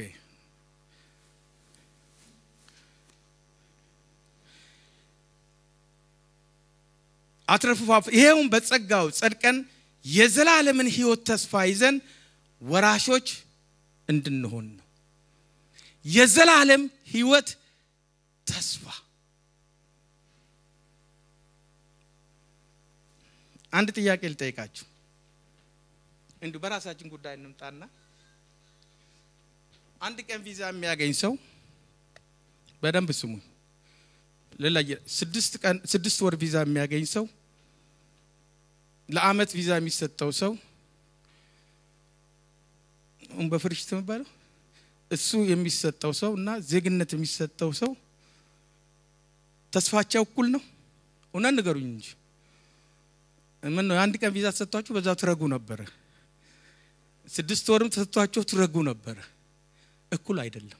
አትረፍፋ ይሄውም በጸጋው ጸድቀን የዘላለምን ሕይወት ተስፋ ይዘን ወራሾች እንድንሆን ነው። የዘላለም ሕይወት ተስፋ አንድ ጥያቄ ልጠይቃችሁ። እንዲሁ በራሳችን ጉዳይ እንምጣና አንድ ቀን ቪዛ የሚያገኝ ሰው በደንብ ስሙኝ። ልለየ ስድስት ቀን ስድስት ወር ቪዛ የሚያገኝ ሰው ለአመት ቪዛ የሚሰጠው ሰው በፍርሽት የሚባለው እሱ የሚሰጠው ሰው እና ዜግነት የሚሰጠው ሰው ተስፋቸው እኩል ነው? እውነት ንገሩኝ እንጂ ምን ነው የአንድ ቀን ቪዛ ተሰጥቷችሁ በዛው ትረጉ ነበረ። ስድስት ወርም ተሰጥቷቸው ትረጉ ነበረ። እኩል አይደለም።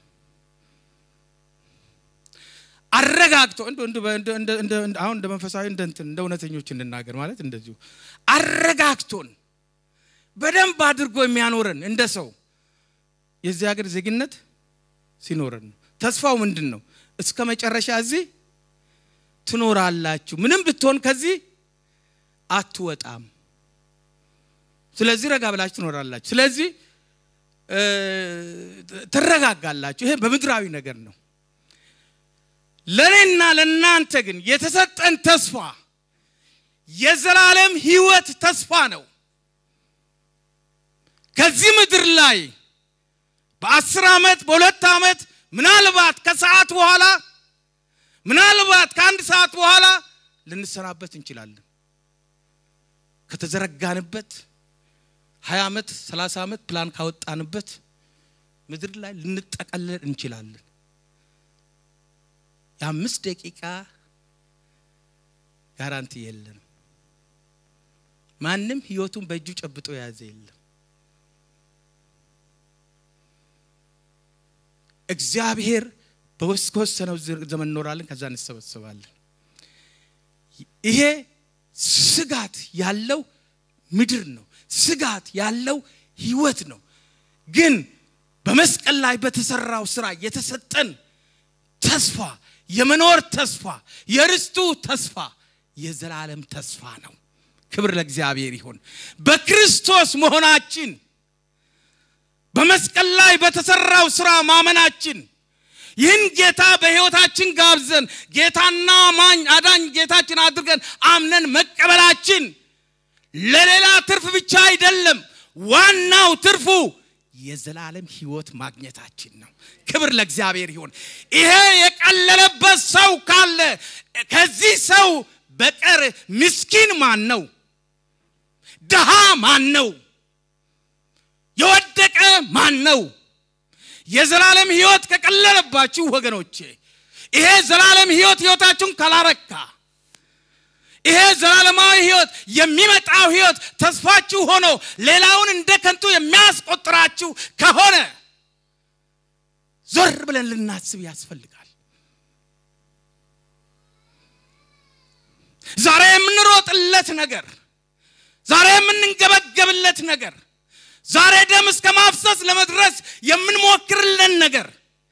አረጋግቶ አሁን እንደ መንፈሳዊ እንደ እንትን እንደ እውነተኞች እንናገር ማለት እንደዚሁ አረጋግቶን በደንብ አድርጎ የሚያኖረን እንደ ሰው የዚህ ሀገር ዜግነት ሲኖረን ነው። ተስፋው ምንድን ነው? እስከ መጨረሻ እዚህ ትኖራላችሁ፣ ምንም ብትሆን ከዚህ አትወጣም። ስለዚህ ረጋ ብላችሁ ትኖራላችሁ። ስለዚህ ትረጋጋላችሁ። ይሄ በምድራዊ ነገር ነው። ለእኔና ለእናንተ ግን የተሰጠን ተስፋ የዘላለም ሕይወት ተስፋ ነው። ከዚህ ምድር ላይ በአስር ዓመት በሁለት ዓመት ምናልባት ከሰዓት በኋላ ምናልባት ከአንድ ሰዓት በኋላ ልንሰናበት እንችላለን። ከተዘረጋንበት ሀያ ዓመት ሰላሳ ዓመት ፕላን ካወጣንበት ምድር ላይ ልንጠቀለል እንችላለን። የአምስት ደቂቃ ጋራንቲ የለንም። ማንም ህይወቱን በእጁ ጨብጦ የያዘ የለም። እግዚአብሔር በወሰነው ዘመን እኖራለን፣ ከዛ እንሰበሰባለን። ይሄ ስጋት ያለው ምድር ነው። ስጋት ያለው ህይወት ነው። ግን በመስቀል ላይ በተሰራው ስራ የተሰጠን ተስፋ የመኖር ተስፋ የርስቱ ተስፋ የዘላለም ተስፋ ነው። ክብር ለእግዚአብሔር ይሁን። በክርስቶስ መሆናችን በመስቀል ላይ በተሰራው ስራ ማመናችን ይህን ጌታ በሕይወታችን ጋብዘን ጌታና ማኝ አዳኝ ጌታችን አድርገን አምነን መቀበላችን ለሌላ ትርፍ ብቻ አይደለም። ዋናው ትርፉ የዘላለም ህይወት ማግኘታችን ነው። ክብር ለእግዚአብሔር ይሁን። ይሄ የቀለለበት ሰው ካለ ከዚህ ሰው በቀር ምስኪን ማን ነው? ድሃ ማን ነው? የወደቀ ማን ነው? የዘላለም ህይወት ከቀለለባችሁ ወገኖቼ፣ ይሄ ዘላለም ህይወት ህይወታችሁን ካላረካ ይሄ ዘላለማዊ ህይወት የሚመጣው ህይወት ተስፋችሁ ሆኖ ሌላውን እንደ ከንቱ የሚያስቆጥራችሁ ከሆነ ዞር ብለን ልናስብ ያስፈልጋል። ዛሬ የምንሮጥለት ነገር፣ ዛሬ የምንንገበገብለት ነገር፣ ዛሬ ደም እስከ ማፍሰስ ለመድረስ የምንሞክርለን ነገር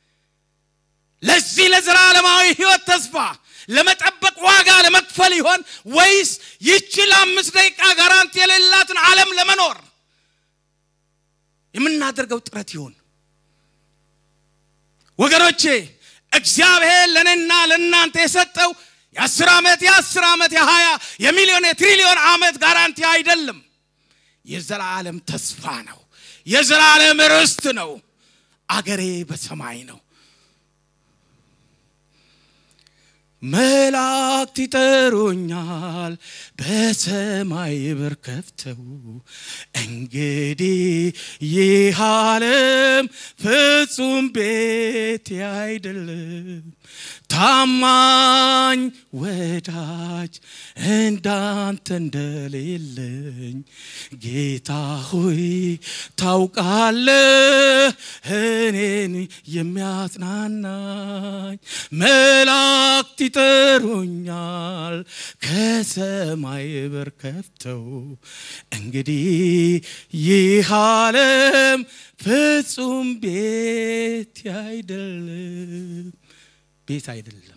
ለዚህ ለዘላለማዊ ህይወት ተስፋ ለመጠበቅ ዋጋ ለመክፈል ይሆን ወይስ ይቺ ለአምስት ደቂቃ ጋራንቲ የሌላትን ዓለም ለመኖር የምናደርገው ጥረት ይሆን? ወገኖቼ እግዚአብሔር ለእኔና ለእናንተ የሰጠው የአስር ዓመት የአስር ዓመት የሀያ የሚሊዮን የትሪሊዮን ዓመት ጋራንቲ አይደለም። የዘላለም ተስፋ ነው። የዘላለም ርስት ነው። አገሬ በሰማይ ነው። መላእክት ይጠሩኛል በሰማይ በር ከፍተው እንግዲህ ይህ ዓለም ፍጹም ቤቴ አይደለም ታማኝ ወዳጅ እንዳንተ እንደሌለኝ ጌታ ሆይ ታውቃለህ እኔን የሚያጽናናኝ መላእክት ይጠሩኛል ከሰማይ በር ከፍተው እንግዲህ ይህ ዓለም ፍጹም ቤት አይደለም ቤት አይደለም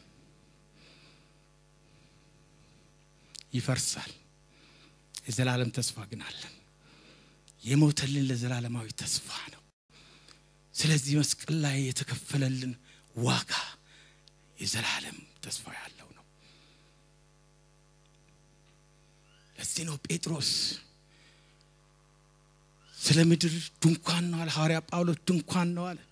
ይፈርሳል የዘላለም ተስፋ ግን አለን የሞተልን ለዘላለማዊ ተስፋ ነው ስለዚህ መስቀል ላይ የተከፈለልን ዋጋ የዘላለም ተስፋ ያለው ነው ለዚህ ነው ጴጥሮስ ስለ ምድር ድንኳን ነው አለ ሐዋርያ ጳውሎስ ድንኳን ነው አለ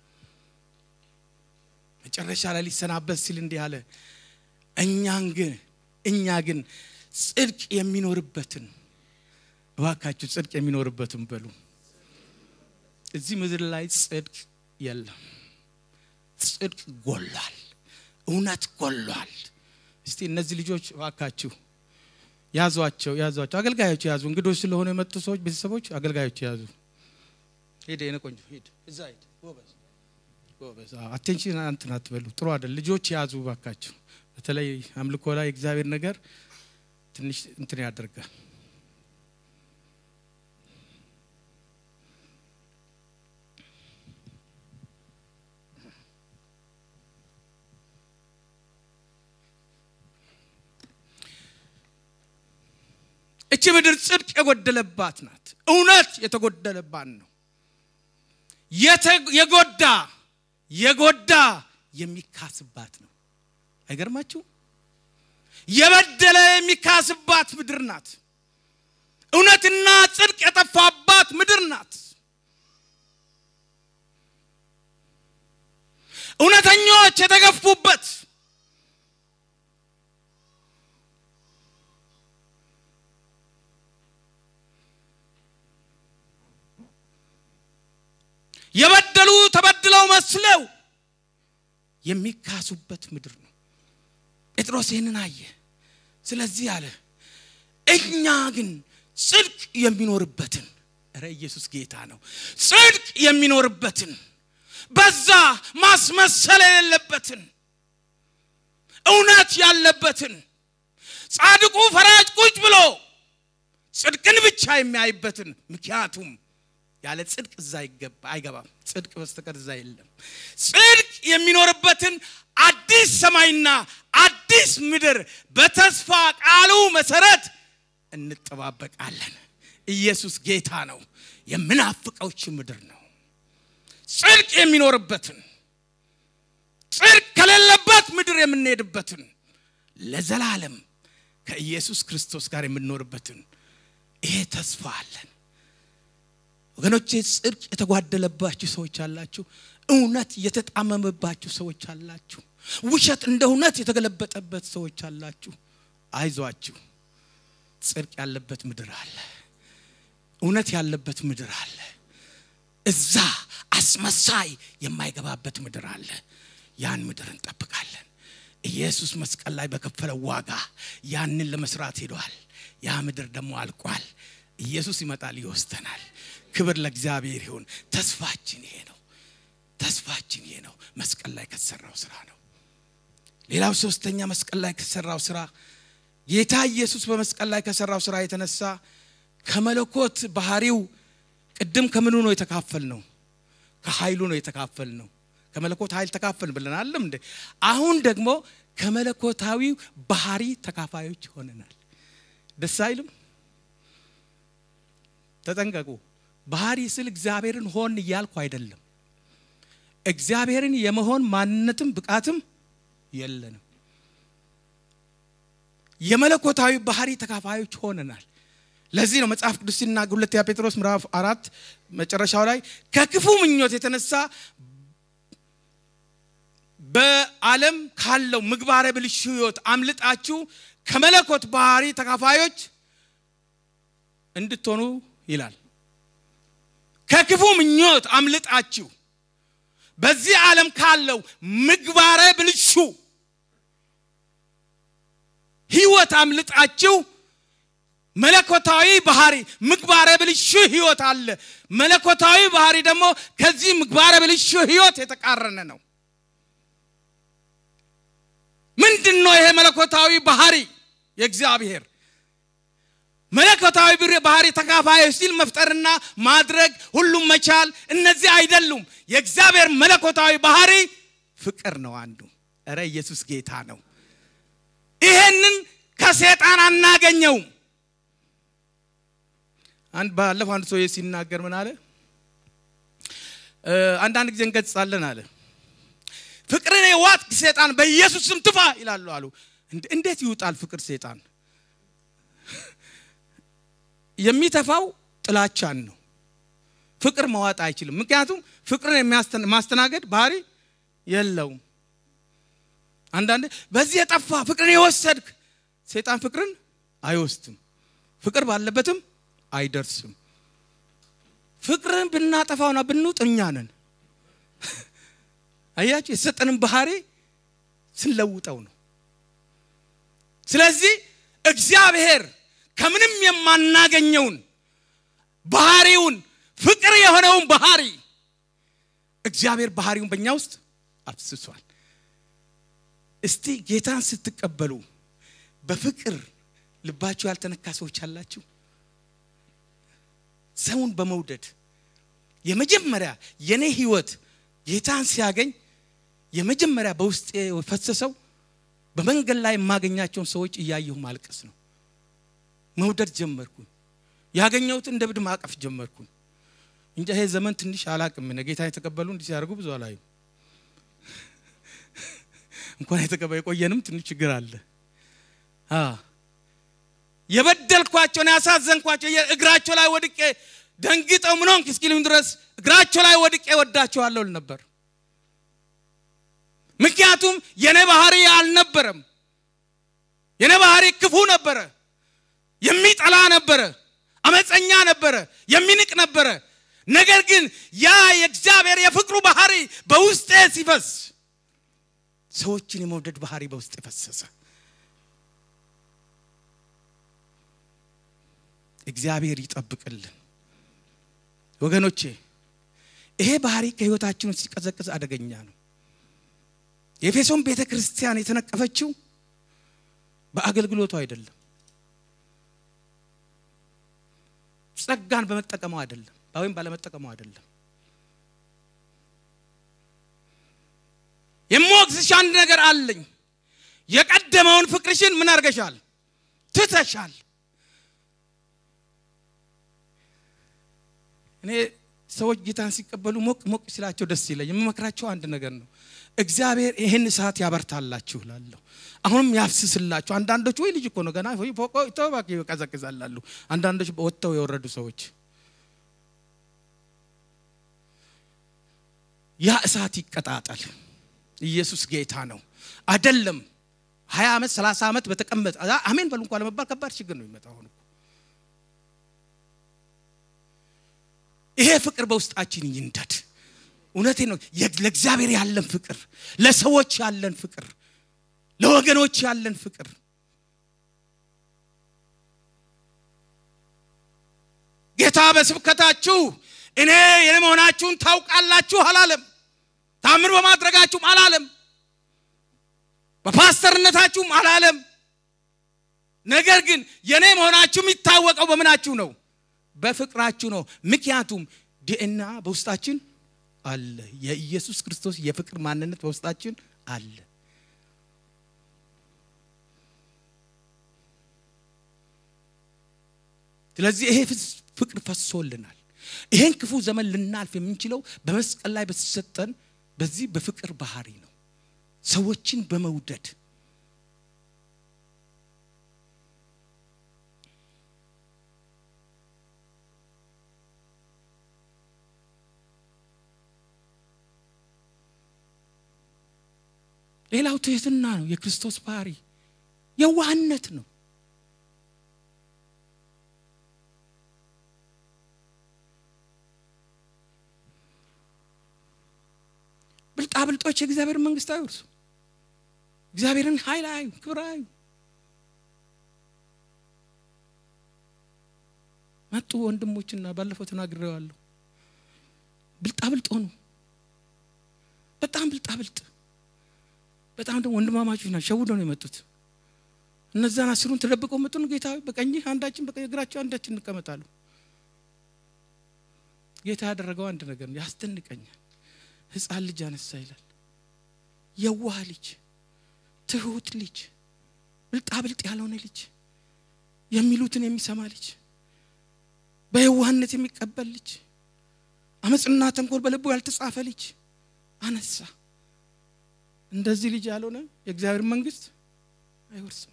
መጨረሻ ላይ ሊሰናበት ሲል እንዲህ አለ እኛን ግን እኛ ግን ጽድቅ የሚኖርበትን እባካችሁ ጽድቅ የሚኖርበትን በሉ እዚህ ምድር ላይ ጽድቅ የለም ጽድቅ ጎሏል እውነት ጎሏል እስቲ እነዚህ ልጆች እባካችሁ ያዟቸው ያዟቸው አገልጋዮች ያዙ እንግዶች ስለሆኑ የመጡ ሰዎች ቤተሰቦች አገልጋዮች ያዙ ሄደ የኔ ቆንጆ ሂድ እዛ ሂድ ጎበዝ ጎበዝ አቴንሽን እንትን አትበሉ ጥሩ አይደል ልጆች ያዙ ባካችሁ በተለይ አምልኮ ላይ እግዚአብሔር ነገር ትንሽ እንትን ያደርጋል እቺ ምድር ጽድቅ የጎደለባት ናት እውነት የተጎደለባት ነው የጎዳ የጎዳ የሚካስባት ነው አይገርማችሁ የበደለ የሚካስባት ምድር ናት እውነትና ጽድቅ የጠፋባት ምድር ናት እውነተኞች የተገፉበት የበደሉ ተበድለው መስለው የሚካሱበት ምድር ነው ጴጥሮስ ይህንን አየ ስለዚህ አለ እኛ ግን ጽድቅ የሚኖርበትን ረ ኢየሱስ ጌታ ነው ጽድቅ የሚኖርበትን በዛ ማስመሰል የሌለበትን እውነት ያለበትን ጻድቁ ፈራጅ ቁጭ ብሎ ጽድቅን ብቻ የሚያይበትን ምክንያቱም ያለ ጽድቅ እዛ አይገባም ጽድቅ በስተቀር እዛ የለም ጽድቅ የሚኖርበትን አዲስ ሰማይና አዲስ ምድር በተስፋ ቃሉ መሰረት እንጠባበቃለን ኢየሱስ ጌታ ነው የምናፍቀውች ምድር ነው ጽድቅ የሚኖርበትን ጽድቅ ከሌለበት ምድር የምንሄድበትን ለዘላለም ከኢየሱስ ክርስቶስ ጋር የምንኖርበትን ይሄ ተስፋ አለን ወገኖቼ ጽድቅ የተጓደለባችሁ ሰዎች አላችሁ እውነት የተጣመመባችሁ ሰዎች አላችሁ ውሸት እንደ እውነት የተገለበጠበት ሰዎች አላችሁ አይዟችሁ ጽድቅ ያለበት ምድር አለ እውነት ያለበት ምድር አለ እዛ አስመሳይ የማይገባበት ምድር አለ ያን ምድር እንጠብቃለን ኢየሱስ መስቀል ላይ በከፈለው ዋጋ ያንን ለመስራት ሄዷል ያ ምድር ደግሞ አልቋል ኢየሱስ ይመጣል ይወስደናል ክብር ለእግዚአብሔር ይሁን ተስፋችን ይሄ ነው ተስፋችን ይሄ ነው መስቀል ላይ ከተሰራው ስራ ነው ሌላው ሶስተኛ መስቀል ላይ ከተሰራው ስራ ጌታ ኢየሱስ በመስቀል ላይ ከሰራው ስራ የተነሳ ከመለኮት ባህሪው ቅድም ከምኑ ነው የተካፈል ነው ከኃይሉ ነው የተካፈል ነው ከመለኮት ኃይል ተካፈል ብለን አለም እንደ አሁን ደግሞ ከመለኮታዊ ባህሪ ተካፋዮች ሆነናል ደስ አይልም ተጠንቀቁ ባህሪ ስል እግዚአብሔርን ሆን እያልኩ አይደለም እግዚአብሔርን የመሆን ማንነትም ብቃትም የለንም የመለኮታዊ ባህሪ ተካፋዮች ሆነናል ለዚህ ነው መጽሐፍ ቅዱስ ሲናገር ሁለተኛ ጴጥሮስ ምዕራፍ አራት መጨረሻው ላይ ከክፉ ምኞት የተነሳ በዓለም ካለው ምግባረ ብልሹ ህይወት አምልጣችሁ ከመለኮት ባህሪ ተካፋዮች እንድትሆኑ ይላል። ከክፉ ምኞት አምልጣችሁ በዚህ ዓለም ካለው ምግባረ ብልሹ ህይወት አምልጣችሁ መለኮታዊ ባህሪ ምግባረ ብልሹ ህይወት አለ። መለኮታዊ ባህሪ ደግሞ ከዚህ ምግባረ ብልሹ ህይወት የተቃረነ ነው። ምንድን ነው ይሄ መለኮታዊ ባህሪ? የእግዚአብሔር መለኮታዊ ባህሪ ተካፋይ ሲል መፍጠርና ማድረግ ሁሉም መቻል፣ እነዚህ አይደሉም። የእግዚአብሔር መለኮታዊ ባህሪ ፍቅር ነው አንዱ። እረ ኢየሱስ ጌታ ነው። ይሄንን ከሴጣን አናገኘውም። አንድ ባለፈው አንድ ሰውዬ ሲናገር ምን አለ? አንዳንድ ጊዜ እንገጽጻለን አለ ፍቅርን የዋጥ ሴጣን በኢየሱስ ስም ትፋ ይላሉ አሉ። እንዴት ይውጣል ፍቅር ሴጣን? የሚተፋው ጥላቻን ነው። ፍቅር መዋጥ አይችልም። ምክንያቱም ፍቅርን ማስተናገድ ባህሪ የለውም። አንዳንድ በዚህ የጠፋ ፍቅርን የወሰድክ ሴጣን ፍቅርን አይወስድም። ፍቅር ባለበትም አይደርስም። ፍቅርን ብናጠፋውና ብንውጥ እኛ ነን። አያችሁ፣ የተሰጠንን ባህሪ ስንለውጠው ነው። ስለዚህ እግዚአብሔር ከምንም የማናገኘውን ባህሪውን ፍቅር የሆነውን ባህሪ እግዚአብሔር ባህሪውን በእኛ ውስጥ አፍስሷል። እስቲ ጌታን ስትቀበሉ በፍቅር ልባችሁ ያልተነካ ሰዎች አላችሁ? ሰውን በመውደድ የመጀመሪያ የኔ ህይወት ጌታን ሲያገኝ የመጀመሪያ በውስጤ የፈሰሰው በመንገድ ላይ የማገኛቸውን ሰዎች እያየሁ ማልቀስ ነው። መውደድ ጀመርኩኝ። ያገኘሁት እንደ ብድ ማቀፍ ጀመርኩኝ። እንጂ ይሄ ዘመን ትንሽ አላቅም። ጌታ የተቀበሉ እንዲህ ሲያደርጉ ብዙ አላዩ። እንኳን የተቀበሉ የቆየንም ትንሽ ችግር አለ። የበደልኳቸውን ያሳዘንኳቸው እግራቸው ላይ ወድቄ ደንግጠው ምን ሆንክ እስኪሉኝ ድረስ እግራቸው ላይ ወድቄ ወዳቸዋለሁ ነበር። ምክንያቱም የኔ ባህሪ አልነበረም። የኔ ባህሪ ክፉ ነበረ፣ የሚጠላ ነበረ፣ አመፀኛ ነበረ፣ የሚንቅ ነበረ። ነገር ግን ያ የእግዚአብሔር የፍቅሩ ባህሪ በውስጤ ሲፈስ ሰዎችን የመውደድ ባህሪ በውስጥ የፈሰሰ እግዚአብሔር ይጠብቅልን ወገኖቼ። ይሄ ባህሪ ከህይወታችን ውስጥ ሲቀዘቅዝ አደገኛ ነው። የኤፌሶን ቤተ ክርስቲያን የተነቀፈችው በአገልግሎቱ አይደለም፣ ጸጋን በመጠቀመው አይደለም፣ ወይም ባለመጠቀመው አይደለም። የምወቅስሽ አንድ ነገር አለኝ። የቀደመውን ፍቅርሽን ምን አድርገሻል? ትተሻል። እኔ ሰዎች ጌታን ሲቀበሉ ሞቅ ሞቅ ሲላቸው ደስ ይለኝ። የምመክራቸው አንድ ነገር ነው። እግዚአብሔር ይህን እሳት ያበርታላችሁ ላለሁ አሁንም ያፍስስላችሁ። አንዳንዶች ወይ ልጅ እኮ ነው ገና ፎቆ ተባክ ይቀዘቅዛላሉ። አንዳንዶች ወጥተው የወረዱ ሰዎች ያ እሳት ይቀጣጠል። ኢየሱስ ጌታ ነው። አይደለም ሀያ ዓመት ሰላሳ ዓመት በተቀመጠ አሜን በሉ እንኳ ለመባል ከባድ ችግር ነው የሚመጣው። አሁን ይሄ ፍቅር በውስጣችን ይንደድ። እውነቴ ነው። ለእግዚአብሔር ያለን ፍቅር፣ ለሰዎች ያለን ፍቅር፣ ለወገኖች ያለን ፍቅር ጌታ በስብከታችሁ እኔ የኔ መሆናችሁን ታውቃላችሁ አላለም። ታምር በማድረጋችሁም አላለም። በፓስተርነታችሁም አላለም። ነገር ግን የኔ መሆናችሁ የሚታወቀው በምናችሁ ነው? በፍቅራችሁ ነው። ምክንያቱም ዲኤንኤ በውስጣችን አለ። የኢየሱስ ክርስቶስ የፍቅር ማንነት በውስጣችን አለ። ስለዚህ ይሄ ፍቅር ፈሶልናል። ይሄን ክፉ ዘመን ልናልፍ የምንችለው በመስቀል ላይ በተሰጠን በዚህ በፍቅር ባህሪ ነው። ሰዎችን በመውደድ ሌላው ትህትና ነው። የክርስቶስ ባህሪ የዋህነት ነው። ብልጣብልጦች የእግዚአብሔር መንግስት አይወርሱ። እግዚአብሔርን ኃይል አዩ፣ ክብር አዩ። መጡ ወንድሞችና ባለፈው ተናግሬዋለሁ። ብልጣብልጥ ሆኑ። በጣም ብልጣብልጥ፣ በጣም ደግሞ ወንድማማቾች ናቸው። ሸውደው ነው የመጡት። እነዛን አስሩን ተደብቀው መጡን። ጌታ በቀኝህ አንዳችን በግራቸው አንዳችን እንቀመጣሉ። ጌታ ያደረገው አንድ ነገር ነው፣ ያስደንቀኛል። ህፃን ልጅ አነሳ ይላል። የዋህ ልጅ፣ ትሁት ልጅ፣ ብልጣብልጥ ያልሆነ ልጅ፣ የሚሉትን የሚሰማ ልጅ፣ በየዋህነት የሚቀበል ልጅ፣ አመፅና ተንኮል በልቡ ያልተጻፈ ልጅ አነሳ። እንደዚህ ልጅ ያልሆነ የእግዚአብሔር መንግስት አይወርስም።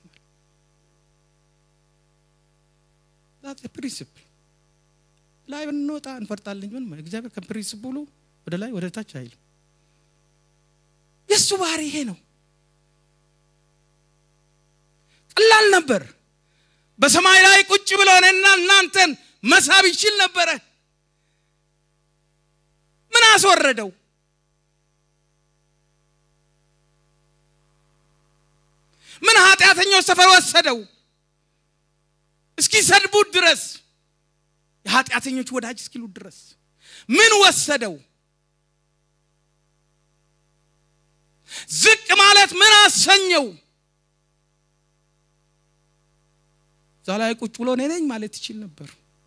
ፕሪንስፕል ላይ ብንወጣ እንፈርጣለን። ምን እግዚአብሔር ከፕሪንስፕሉ ወደ ላይ ወደ ታች አይልም። የእሱ ባህሪ ይሄ ነው። ቀላል ነበር። በሰማይ ላይ ቁጭ ብሎ እኔና እናንተን መሳብ ይችል ነበረ። ምን አስወረደው? ምን ኃጢአተኞች ሰፈር ወሰደው? እስኪ ሰድቡት ድረስ የኃጢአተኞች ወዳጅ እስኪሉት ድረስ ምን ወሰደው? ዝቅ ማለት ምን አሰኘው? እዛ ላይ ቁጭ ብሎ እኔ ነኝ ማለት ይችል ነበር።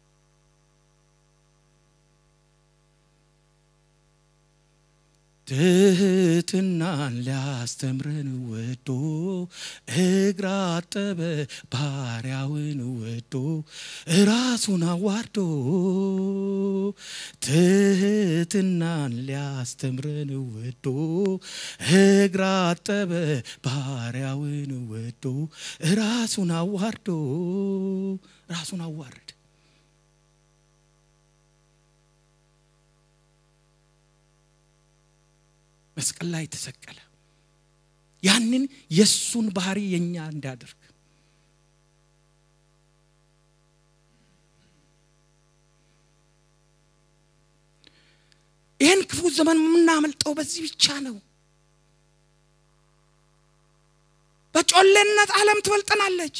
ትህትናን ሊያስተምረን ወዶ እግር አጠበ ባሪያውን ወዶ ራሱን አዋርዶ ትህትናን ሊያስተምረን ወዶ እግር አጠበ ባሪያውን ወዶ ራሱን አዋርዶ ራሱን አዋርድ መስቀል ላይ ተሰቀለ። ያንን የእሱን ባህሪ የኛ እንዳደርግ ይህን ክፉ ዘመን የምናመልጠው በዚህ ብቻ ነው። በጮሌነት ዓለም ትበልጠናለች።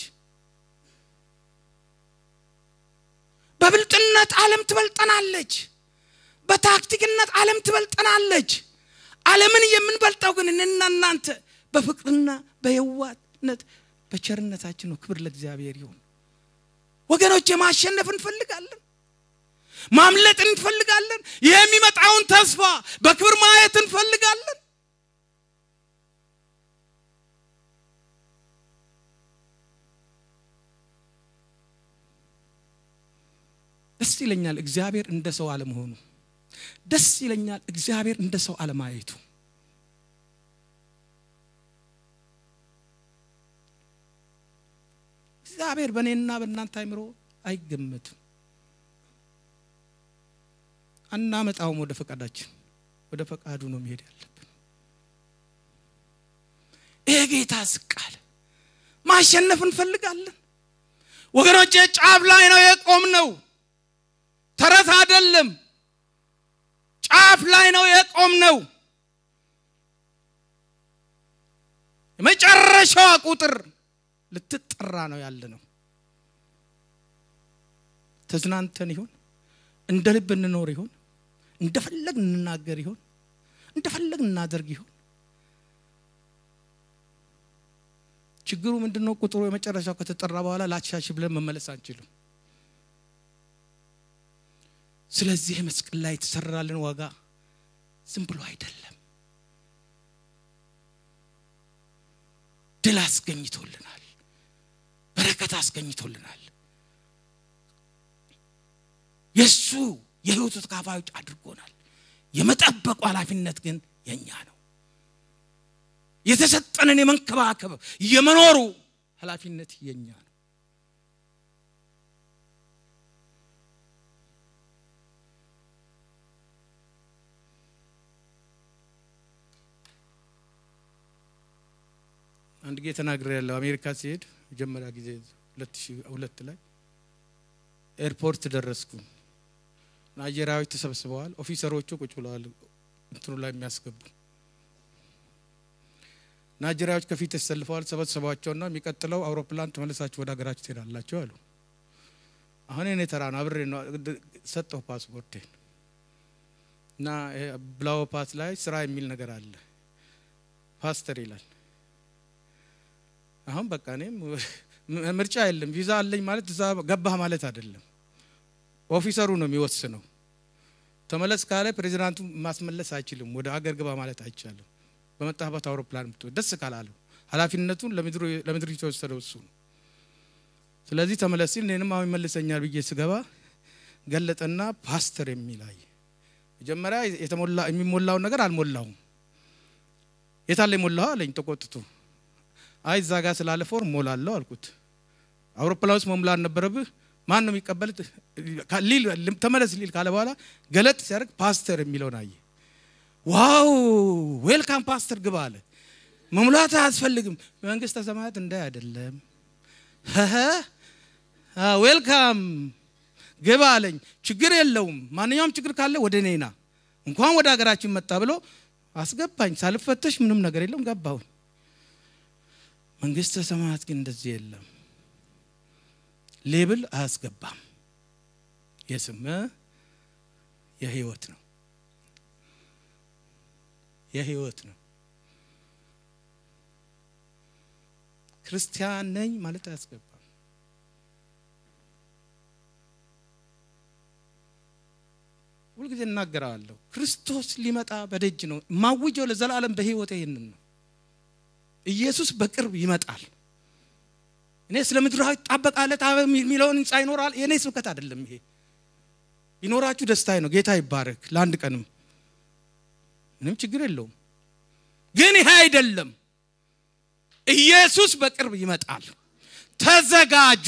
በብልጥነት ዓለም ትበልጠናለች። በታክቲክነት ዓለም ትበልጠናለች። ዓለምን የምንበልጠው ግን እኔና እናንተ በፍቅርና በየዋህነት በቸርነታችን ነው። ክብር ለእግዚአብሔር ይሁን። ወገኖች ማሸነፍ እንፈልጋለን፣ ማምለጥ እንፈልጋለን። ይህ የሚመጣውን ተስፋ በክብር ማየት እንፈልጋለን። ደስ ይለኛል እግዚአብሔር እንደ ሰው አለመሆኑ። ደስ ይለኛል እግዚአብሔር እንደ ሰው አለማየቱ። እግዚአብሔር በእኔና በእናንተ አይምሮ አይገመትም። አናመጣውም ወደ ፈቃዳችን፣ ወደ ፈቃዱ ነው መሄድ ያለብን። ይሄ ጌታ ዝቅ አለ። ማሸነፍ እንፈልጋለን ወገኖቼ። ጫፍ ላይ ነው የቆም ነው፣ ተረት አይደለም። ጫፍ ላይ ነው የቆም ነው። የመጨረሻዋ ቁጥር ልትጠራ ነው ያለ ነው። ተዝናንተን ይሆን? እንደ ልብ እንኖር ይሆን? እንደፈለግ እንናገር ይሆን? እንደፈለግ እናደርግ ይሆን? ችግሩ ምንድን ነው? ቁጥሩ የመጨረሻው ከተጠራ በኋላ ላሻሽ ብለን መመለስ አንችልም። ስለዚህ መስቀል ላይ የተሰራልን ዋጋ ዝም ብሎ አይደለም፣ ድል አስገኝቶልናል፣ በረከት አስገኝቶልናል። የእሱ የሕይወቱ ተካፋዮች አድርጎናል። የመጠበቁ ኃላፊነት ግን የእኛ ነው። የተሰጠንን የመንከባከብ የመኖሩ ኃላፊነት የእኛ ነው። አንድ ጊዜ ተናግሬ ያለው አሜሪካ ሲሄድ መጀመሪያ ጊዜ ሁለት ሺህ ሁለት ላይ ኤርፖርት ደረስኩ። ናይጄሪያዎች ተሰብስበዋል። ኦፊሰሮቹ ቁጭ ብለዋል እንትኑ ላይ የሚያስገቡ ናይጄሪያዎች ከፊት ተሰልፈዋል። ሰበሰቧቸውና የሚቀጥለው አውሮፕላን ተመልሳችሁ ወደ ሀገራችሁ ትሄዳላችሁ አሉ። አሁን እኔ ተራ ነው አብሬ ነው ሰጠው ፓስፖርቴን እና ብላው ፓስ ላይ ስራ የሚል ነገር አለ ፓስተር ይላል። አሁን በቃ እኔም ምርጫ የለም ቪዛ አለኝ ማለት እዛ ገባህ ማለት አይደለም። ኦፊሰሩ ነው የሚወስነው። ተመለስ ካለ ፕሬዚዳንቱ ማስመለስ አይችልም። ወደ አገር ግባ ማለት አይቻልም። በመጣህበት አውሮፕላን ምት ደስ ካላለው ኃላፊነቱን ለምድሪቱ የወሰደው እሱ ነው። ስለዚህ ተመለስ ሲል እኔንም አሁን ይመልሰኛል ብዬ ስገባ ገለጠና ፓስተር የሚላይ መጀመሪያ የተሞላ የሚሞላውን ነገር አልሞላውም። የታለ የሞላው አለኝ ተቆጥቶ። አይ እዛ ጋር ስላለ ፎርም ሞላለሁ አልኩት። አውሮፕላን ውስጥ መሙላት ነበረብህ። ማን ነው የሚቀበል ሊል ተመለስ ሊል ካለ በኋላ ገለጥ ሲያደርግ ፓስተር የሚለውን አየ። ዋው ዌልካም ፓስተር ግባ አለ። መሙላት አያስፈልግም። መንግስተ ሰማያት እንዳይ አይደለም ዌልካም ግባ አለኝ። ችግር የለውም ማንኛውም ችግር ካለ ወደ እኔና እንኳን ወደ ሀገራችን መጣ ብሎ አስገባኝ። ሳልፈተሽ ምንም ነገር የለም ገባሁኝ። መንግስተ ሰማያት ግን እንደዚህ የለም። ሌብል አያስገባም። የስም የህይወት ነው የህይወት ነው። ክርስቲያን ነኝ ማለት አያስገባም። ሁልጊዜ እናገራለሁ። ክርስቶስ ሊመጣ በደጅ ነው። ማውጀው ለዘላለም በህይወት ይህንን ነው። ኢየሱስ በቅርብ ይመጣል። እኔ ስለ ምድራዊ ጣበቃለት የሚለውን ህንፃ ይኖራል። የእኔ ስብከት አይደለም ይሄ። ቢኖራችሁ ደስታዬ ነው። ጌታ ይባረክ። ለአንድ ቀንም ምንም ችግር የለውም። ግን ይሄ አይደለም። ኢየሱስ በቅርብ ይመጣል። ተዘጋጁ።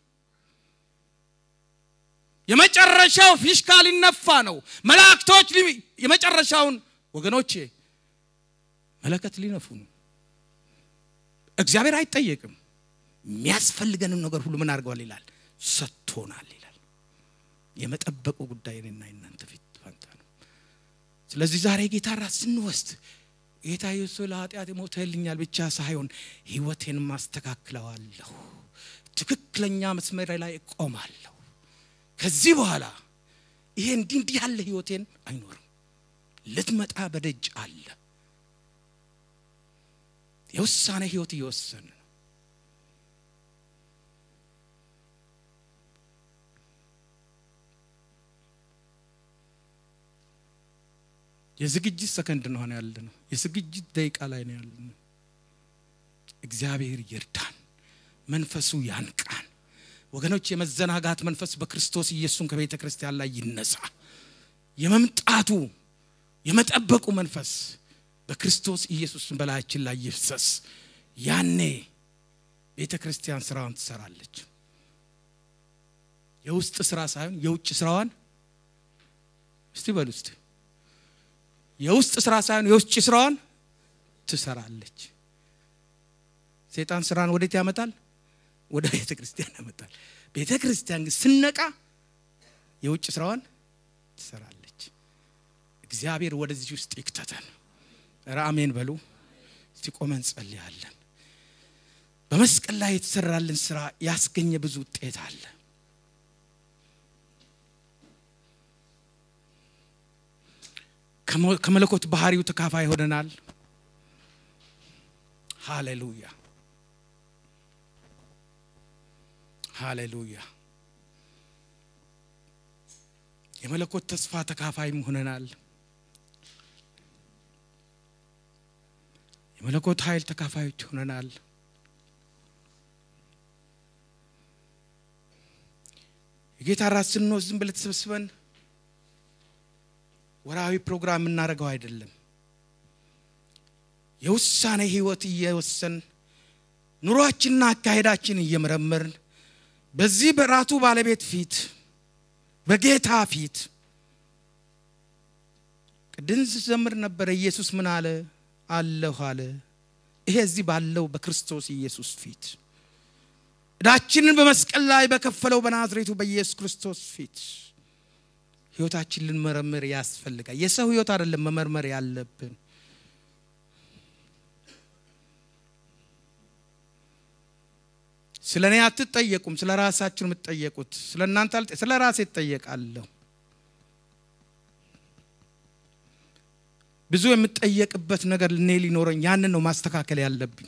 የመጨረሻው ፊሽካ ሊነፋ ነው። መላእክቶች የመጨረሻውን ወገኖቼ መለከት ሊነፉ ነው። እግዚአብሔር አይጠየቅም። የሚያስፈልገንም ነገር ሁሉ ምን አድርገዋል ይላል፣ ሰጥቶናል ይላል። የመጠበቁ ጉዳይ እኔና የእናንተ ፊት ፈንታ ነው። ስለዚህ ዛሬ ጌታ ራት ስንወስድ ጌታ ኢየሱስ ለኃጢአት ሞተልኛል ብቻ ሳይሆን ህይወቴን ማስተካክለዋለሁ፣ ትክክለኛ መስመር ላይ እቆማለሁ። ከዚህ በኋላ ይሄ እንዲህ እንዲህ ያለ ህይወቴን አይኖርም። ልትመጣ በደጅ አለ። የውሳኔ ህይወት እየወሰን ነው። የዝግጅት ሰከንድ ነው ያለ ነው። የዝግጅት ደቂቃ ላይ ነው ያለ ነው። እግዚአብሔር ይርዳን፣ መንፈሱ ያንቃን። ወገኖች የመዘናጋት መንፈስ በክርስቶስ ኢየሱስን ከቤተ ክርስቲያን ላይ ይነሳ። የመምጣቱ የመጠበቁ መንፈስ በክርስቶስ ኢየሱስን በላያችን ላይ ይፍሰስ። ያኔ ቤተ ክርስቲያን ስራዋን ትሰራለች። የውስጥ ስራ ሳይሆን የውጭ ስራዋን እስቲ በሉ እስቲ የውስጥ ስራ ሳይሆን የውጭ ስራዋን ትሰራለች። ሰይጣን ስራን ወዴት ያመጣል? ወደ ቤተ ክርስቲያን ያመጣል። ቤተ ክርስቲያን ግን ስነቃ የውጭ ስራዋን ትሰራለች። እግዚአብሔር ወደዚህ ውስጥ ይክተተን። ኧረ አሜን በሉ። እስቲ ቆመን ጸልያለን። በመስቀል ላይ የተሰራልን ስራ ያስገኘ ብዙ ውጤት አለ። ከመለኮት ባህሪው ተካፋይ ሆነናል። ሃሌሉያ ሃሌሉያ። የመለኮት ተስፋ ተካፋይም ሆነናል። የመለኮት ኃይል ተካፋዮች ሆነናል። የጌታ ራት ስንወስድ ዝም ብለን ተሰብስበን ወራዊ ፕሮግራም የምናደርገው አይደለም። የውሳኔ ህይወት እየወሰን ኑሯችንና አካሄዳችን እየመረመርን በዚህ በራቱ ባለቤት ፊት በጌታ ፊት ቅድም ስዘምር ነበረ። ኢየሱስ ምን አለ? አለሁ አለ። ይሄ እዚህ ባለው በክርስቶስ ኢየሱስ ፊት እዳችንን በመስቀል ላይ በከፈለው በናዝሬቱ በኢየሱስ ክርስቶስ ፊት ህይወታችን ልንመረምር ያስፈልጋል። የሰው ህይወት አይደለም መመርመር ያለብን። ስለ እኔ አትጠየቁም፣ ስለ ራሳችሁ የምትጠየቁት። ስለ እናንተ አልጠ- ስለ ራሴ እጠየቃለሁ። ብዙ የምጠየቅበት ነገር እኔ ሊኖረኝ ያንን ነው ማስተካከል ያለብኝ።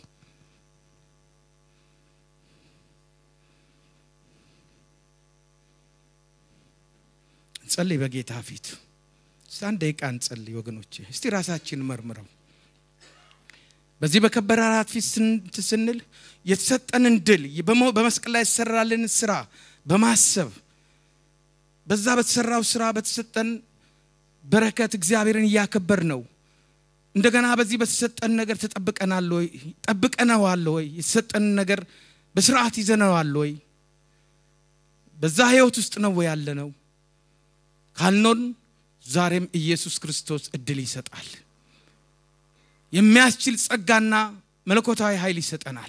እንጸልይ በጌታ ፊት እስቲ አንድ ደቂቃ እንጸልይ ወገኖቼ። እስቲ ራሳችን መርምረው በዚህ በከበረ አራት ፊት ስን- ስንል የተሰጠንን ድል በሞ- በመስቀል ላይ የተሰራልን ስራ በማሰብ በዛ በተሰራው ስራ በተሰጠን በረከት እግዚአብሔርን እያከበር ነው። እንደገና በዚህ በተሰጠን ነገር ተጠብቀናል ወይ? ጠብቀነዋል ወይ? የተሰጠንን ነገር በስርዓት ይዘነዋል ወይ? በዛ ህይወት ውስጥ ነው ወይ ያለ ነው ካልኖን ዛሬም ኢየሱስ ክርስቶስ እድል ይሰጣል። የሚያስችል ጸጋና መለኮታዊ ኃይል ይሰጠናል።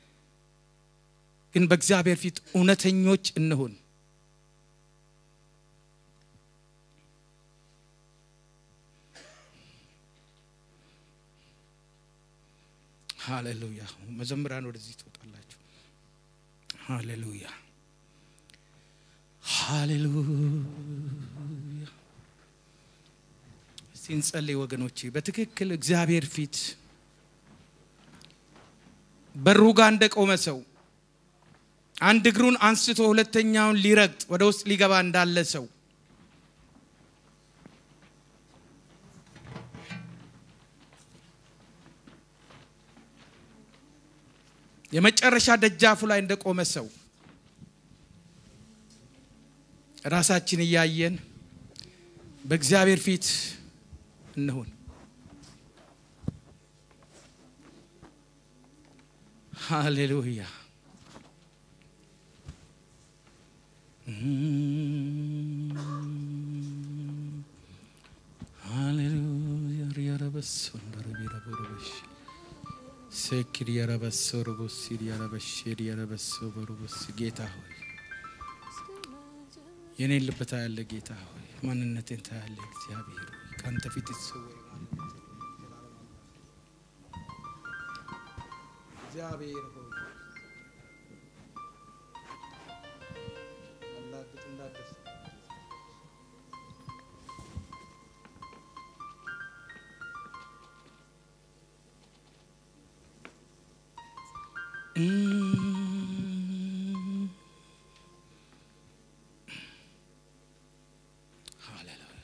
ግን በእግዚአብሔር ፊት እውነተኞች እንሁን። ሃሌሉያ። መዘምራን ወደዚህ ትወጣላችሁ። ሃሌሉያ ሃሌሉያ። እስቲ እንጸልይ ወገኖቼ። በትክክል እግዚአብሔር ፊት በሩ ጋር እንደቆመ ሰው አንድ እግሩን አንስቶ ሁለተኛውን ሊረግጥ ወደ ውስጥ ሊገባ እንዳለ ሰው የመጨረሻ ደጃፉ ላይ እንደቆመ ሰው ራሳችን እያየን በእግዚአብሔር ፊት እንሁን። ሃሌሉያ ሃሌሉያ ሪያረበስ ወንደረቢረቦረበሽ ሴኪድ ያረበስ ሮቦስ ያረበሽ ያረበስ በሮቦስ ጌታ ሆይ የኔን ልብ ታያለ ጌታ ሆይ ማንነቴን ታያለ እግዚአብሔር ሆይ ከአንተ ፊት የተሰወረ ማንነቴን እግዚአብሔር ሆይ አላግጥ እንዳደስ ሃሌሉያ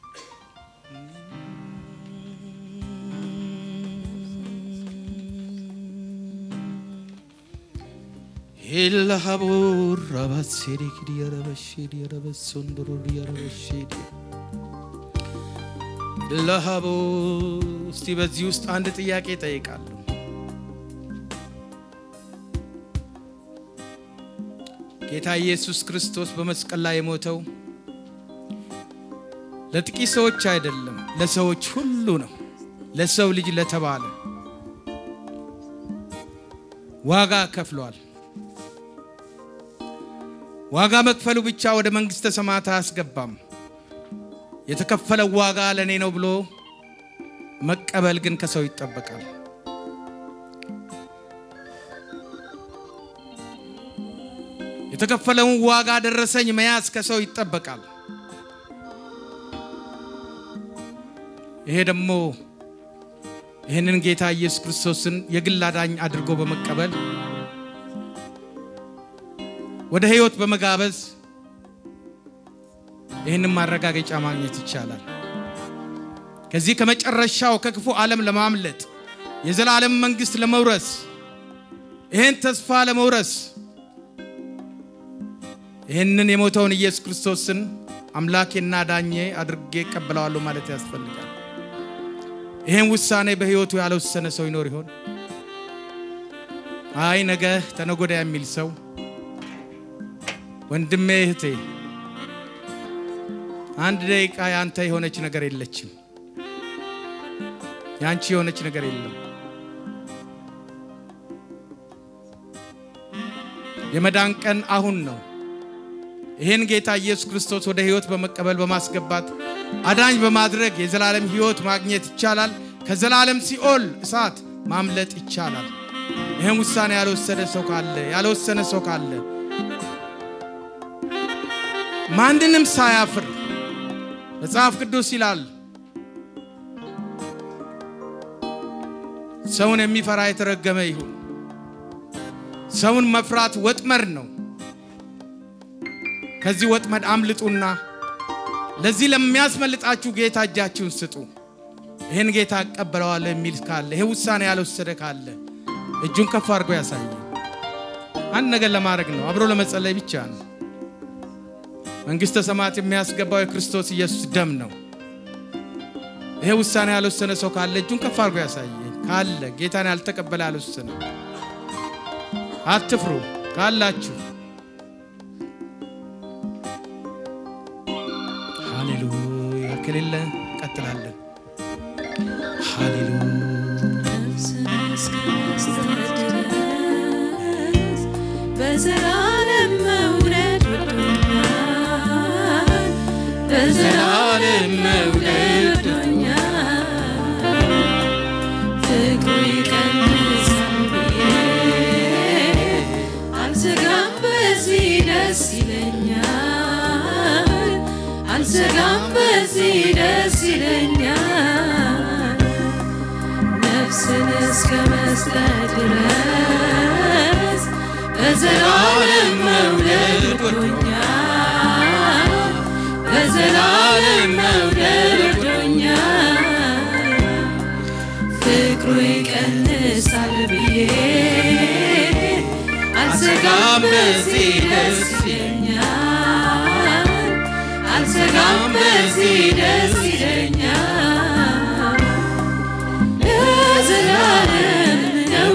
ኢላሃቡር ረባሴዲ ክዲያረበሼዲ ረበሶንዶሮሪ ረበሼዲ ኢላሃቡ እስቲ በዚህ ውስጥ አንድ ጥያቄ ጠይቃለሁ። ጌታ ኢየሱስ ክርስቶስ በመስቀል ላይ የሞተው ለጥቂት ሰዎች አይደለም፣ ለሰዎች ሁሉ ነው። ለሰው ልጅ ለተባለ ዋጋ ከፍሏል። ዋጋ መክፈሉ ብቻ ወደ መንግሥተ ሰማያት አያስገባም። የተከፈለው ዋጋ ለእኔ ነው ብሎ መቀበል ግን ከሰው ይጠበቃል። የተከፈለውን ዋጋ ደረሰኝ መያዝ ከሰው ይጠበቃል። ይሄ ደግሞ ይህንን ጌታ ኢየሱስ ክርስቶስን የግል አዳኝ አድርጎ በመቀበል ወደ ሕይወት በመጋበዝ ይህንን ማረጋገጫ ማግኘት ይቻላል። ከዚህ ከመጨረሻው ከክፉ ዓለም ለማምለጥ የዘላለም መንግሥት ለመውረስ ይህን ተስፋ ለመውረስ ይህንን የሞተውን ኢየሱስ ክርስቶስን አምላኬና ዳኜ አድርጌ እቀበለዋለሁ ማለት ያስፈልጋል። ይህን ውሳኔ በሕይወቱ ያልወሰነ ሰው ይኖር ይሆን? አይ ነገ ተነጎዳ የሚል ሰው ወንድሜ፣ እህቴ አንድ ደቂቃ ያንተ የሆነች ነገር የለችም። ያንቺ የሆነች ነገር የለም። የመዳን ቀን አሁን ነው። ይህን ጌታ ኢየሱስ ክርስቶስ ወደ ሕይወት በመቀበል በማስገባት አዳኝ በማድረግ የዘላለም ሕይወት ማግኘት ይቻላል። ከዘላለም ሲኦል እሳት ማምለጥ ይቻላል። ይህን ውሳኔ ያልወሰደ ሰው ካለ ያልወሰነ ሰው ካለ ማንንም ሳያፍር መጽሐፍ ቅዱስ ይላል ሰውን የሚፈራ የተረገመ ይሁን። ሰውን መፍራት ወጥመድ ነው። ከዚህ ወጥመድ አምልጡና ለዚህ ለሚያስመልጣችሁ ጌታ እጃችሁን ስጡ። ይህን ጌታ እቀበለዋለሁ የሚል ካለ ይህ ውሳኔ ያልወሰደ ካለ እጁን ከፍ አድርጎ ያሳየ። አንድ ነገር ለማድረግ ነው፣ አብሮ ለመጸለይ ብቻ ነው። መንግሥተ ሰማያት የሚያስገባው የክርስቶስ ኢየሱስ ደም ነው። ይሄ ውሳኔ ያልወሰነ ሰው ካለ እጁን ከፍ አድርጎ ያሳየ። ካለ ጌታን ያልተቀበለ ያልወሰነ አትፍሩ ካላችሁ ሃሌሉያ ከሌለ ቀጥላለን። ሃሌሉያ በዘላለም መውደድ ወዶኛል፣ በዘላለም መውደድ ወዶኛል። ፍቅሩ ይቀንሳል ብዬ አልሰጋም፣ በዚህ ደስ ይለኛል። አልሰጋም፣ በዚህ ደስ ይለኛል። ነፍስን እስከ መስጠት ድረስ በዘላለም መውደድ ወዶኛል፣ በዘላለም መውደድ ወዶኛል። ፍቅሩ ይቀንሳል ብዬ አልሰጋም፣ በዚህ ደስ ይለኛል። አልሰጋም፣ በዚህ ደስ ይለኛል። ለዘላለም ነው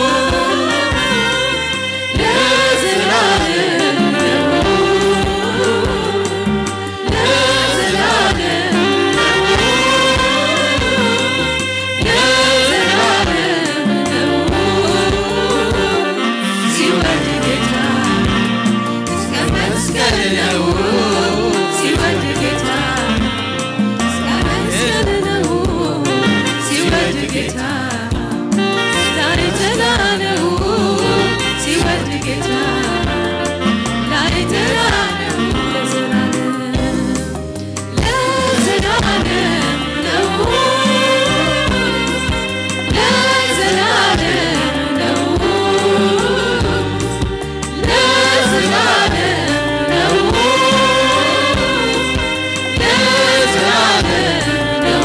ለዘላለም ነው ለዘላለም ለዘላለም ነው ሲወድ ጌታ እስከ መስቀል ነው ሲወድ ጌታ እስከ መስቀል ነው ሲወድ ጌታ ዛሬ ተላለው ሲወድ ጌታ ዛሬ ተላለው ለዘላለም ነው ለዘላለም ነው ለዘላለም ነው ለዘላለም ነው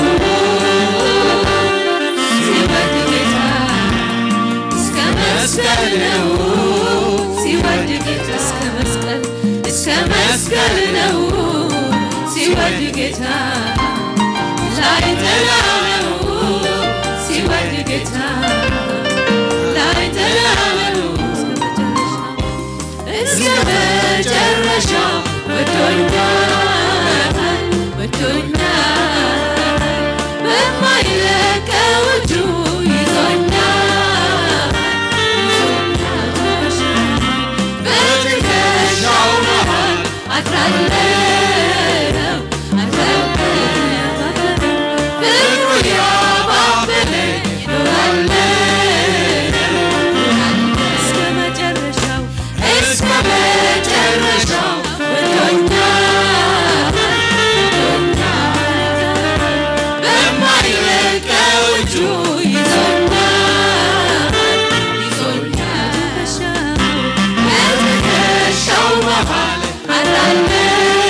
ሲወድ ጌታ እስከ መስቀል ነው ሲወድ ጌታ እስከ መስቀል እስከ መስቀል ነው ሲወድ ጌታ ላይ ተላለው ሲወድ ጌታ ላይ ተላለው እስከ መጨረሻው ወዶኛል ወዶኛል በማይለቀው እጁ ይዞኛል በትከሻው መሃል አድራለሁ አድራለሁ ፍቅሩ ያባበለኝ እኖራለሁ እስከ መጨረሻው እስከ መጨረሻው ወዶኛል በማይለቀው እጁ ይዞኛል ይዞኛል በትከሻው መሃል አድራለሁ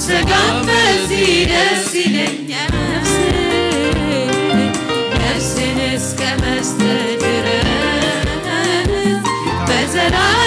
አልሰጋም በዚህ ደስ ይለኛል ነፍሴ ነፍሴን እስከ መስጠት ድረስ በዘላለም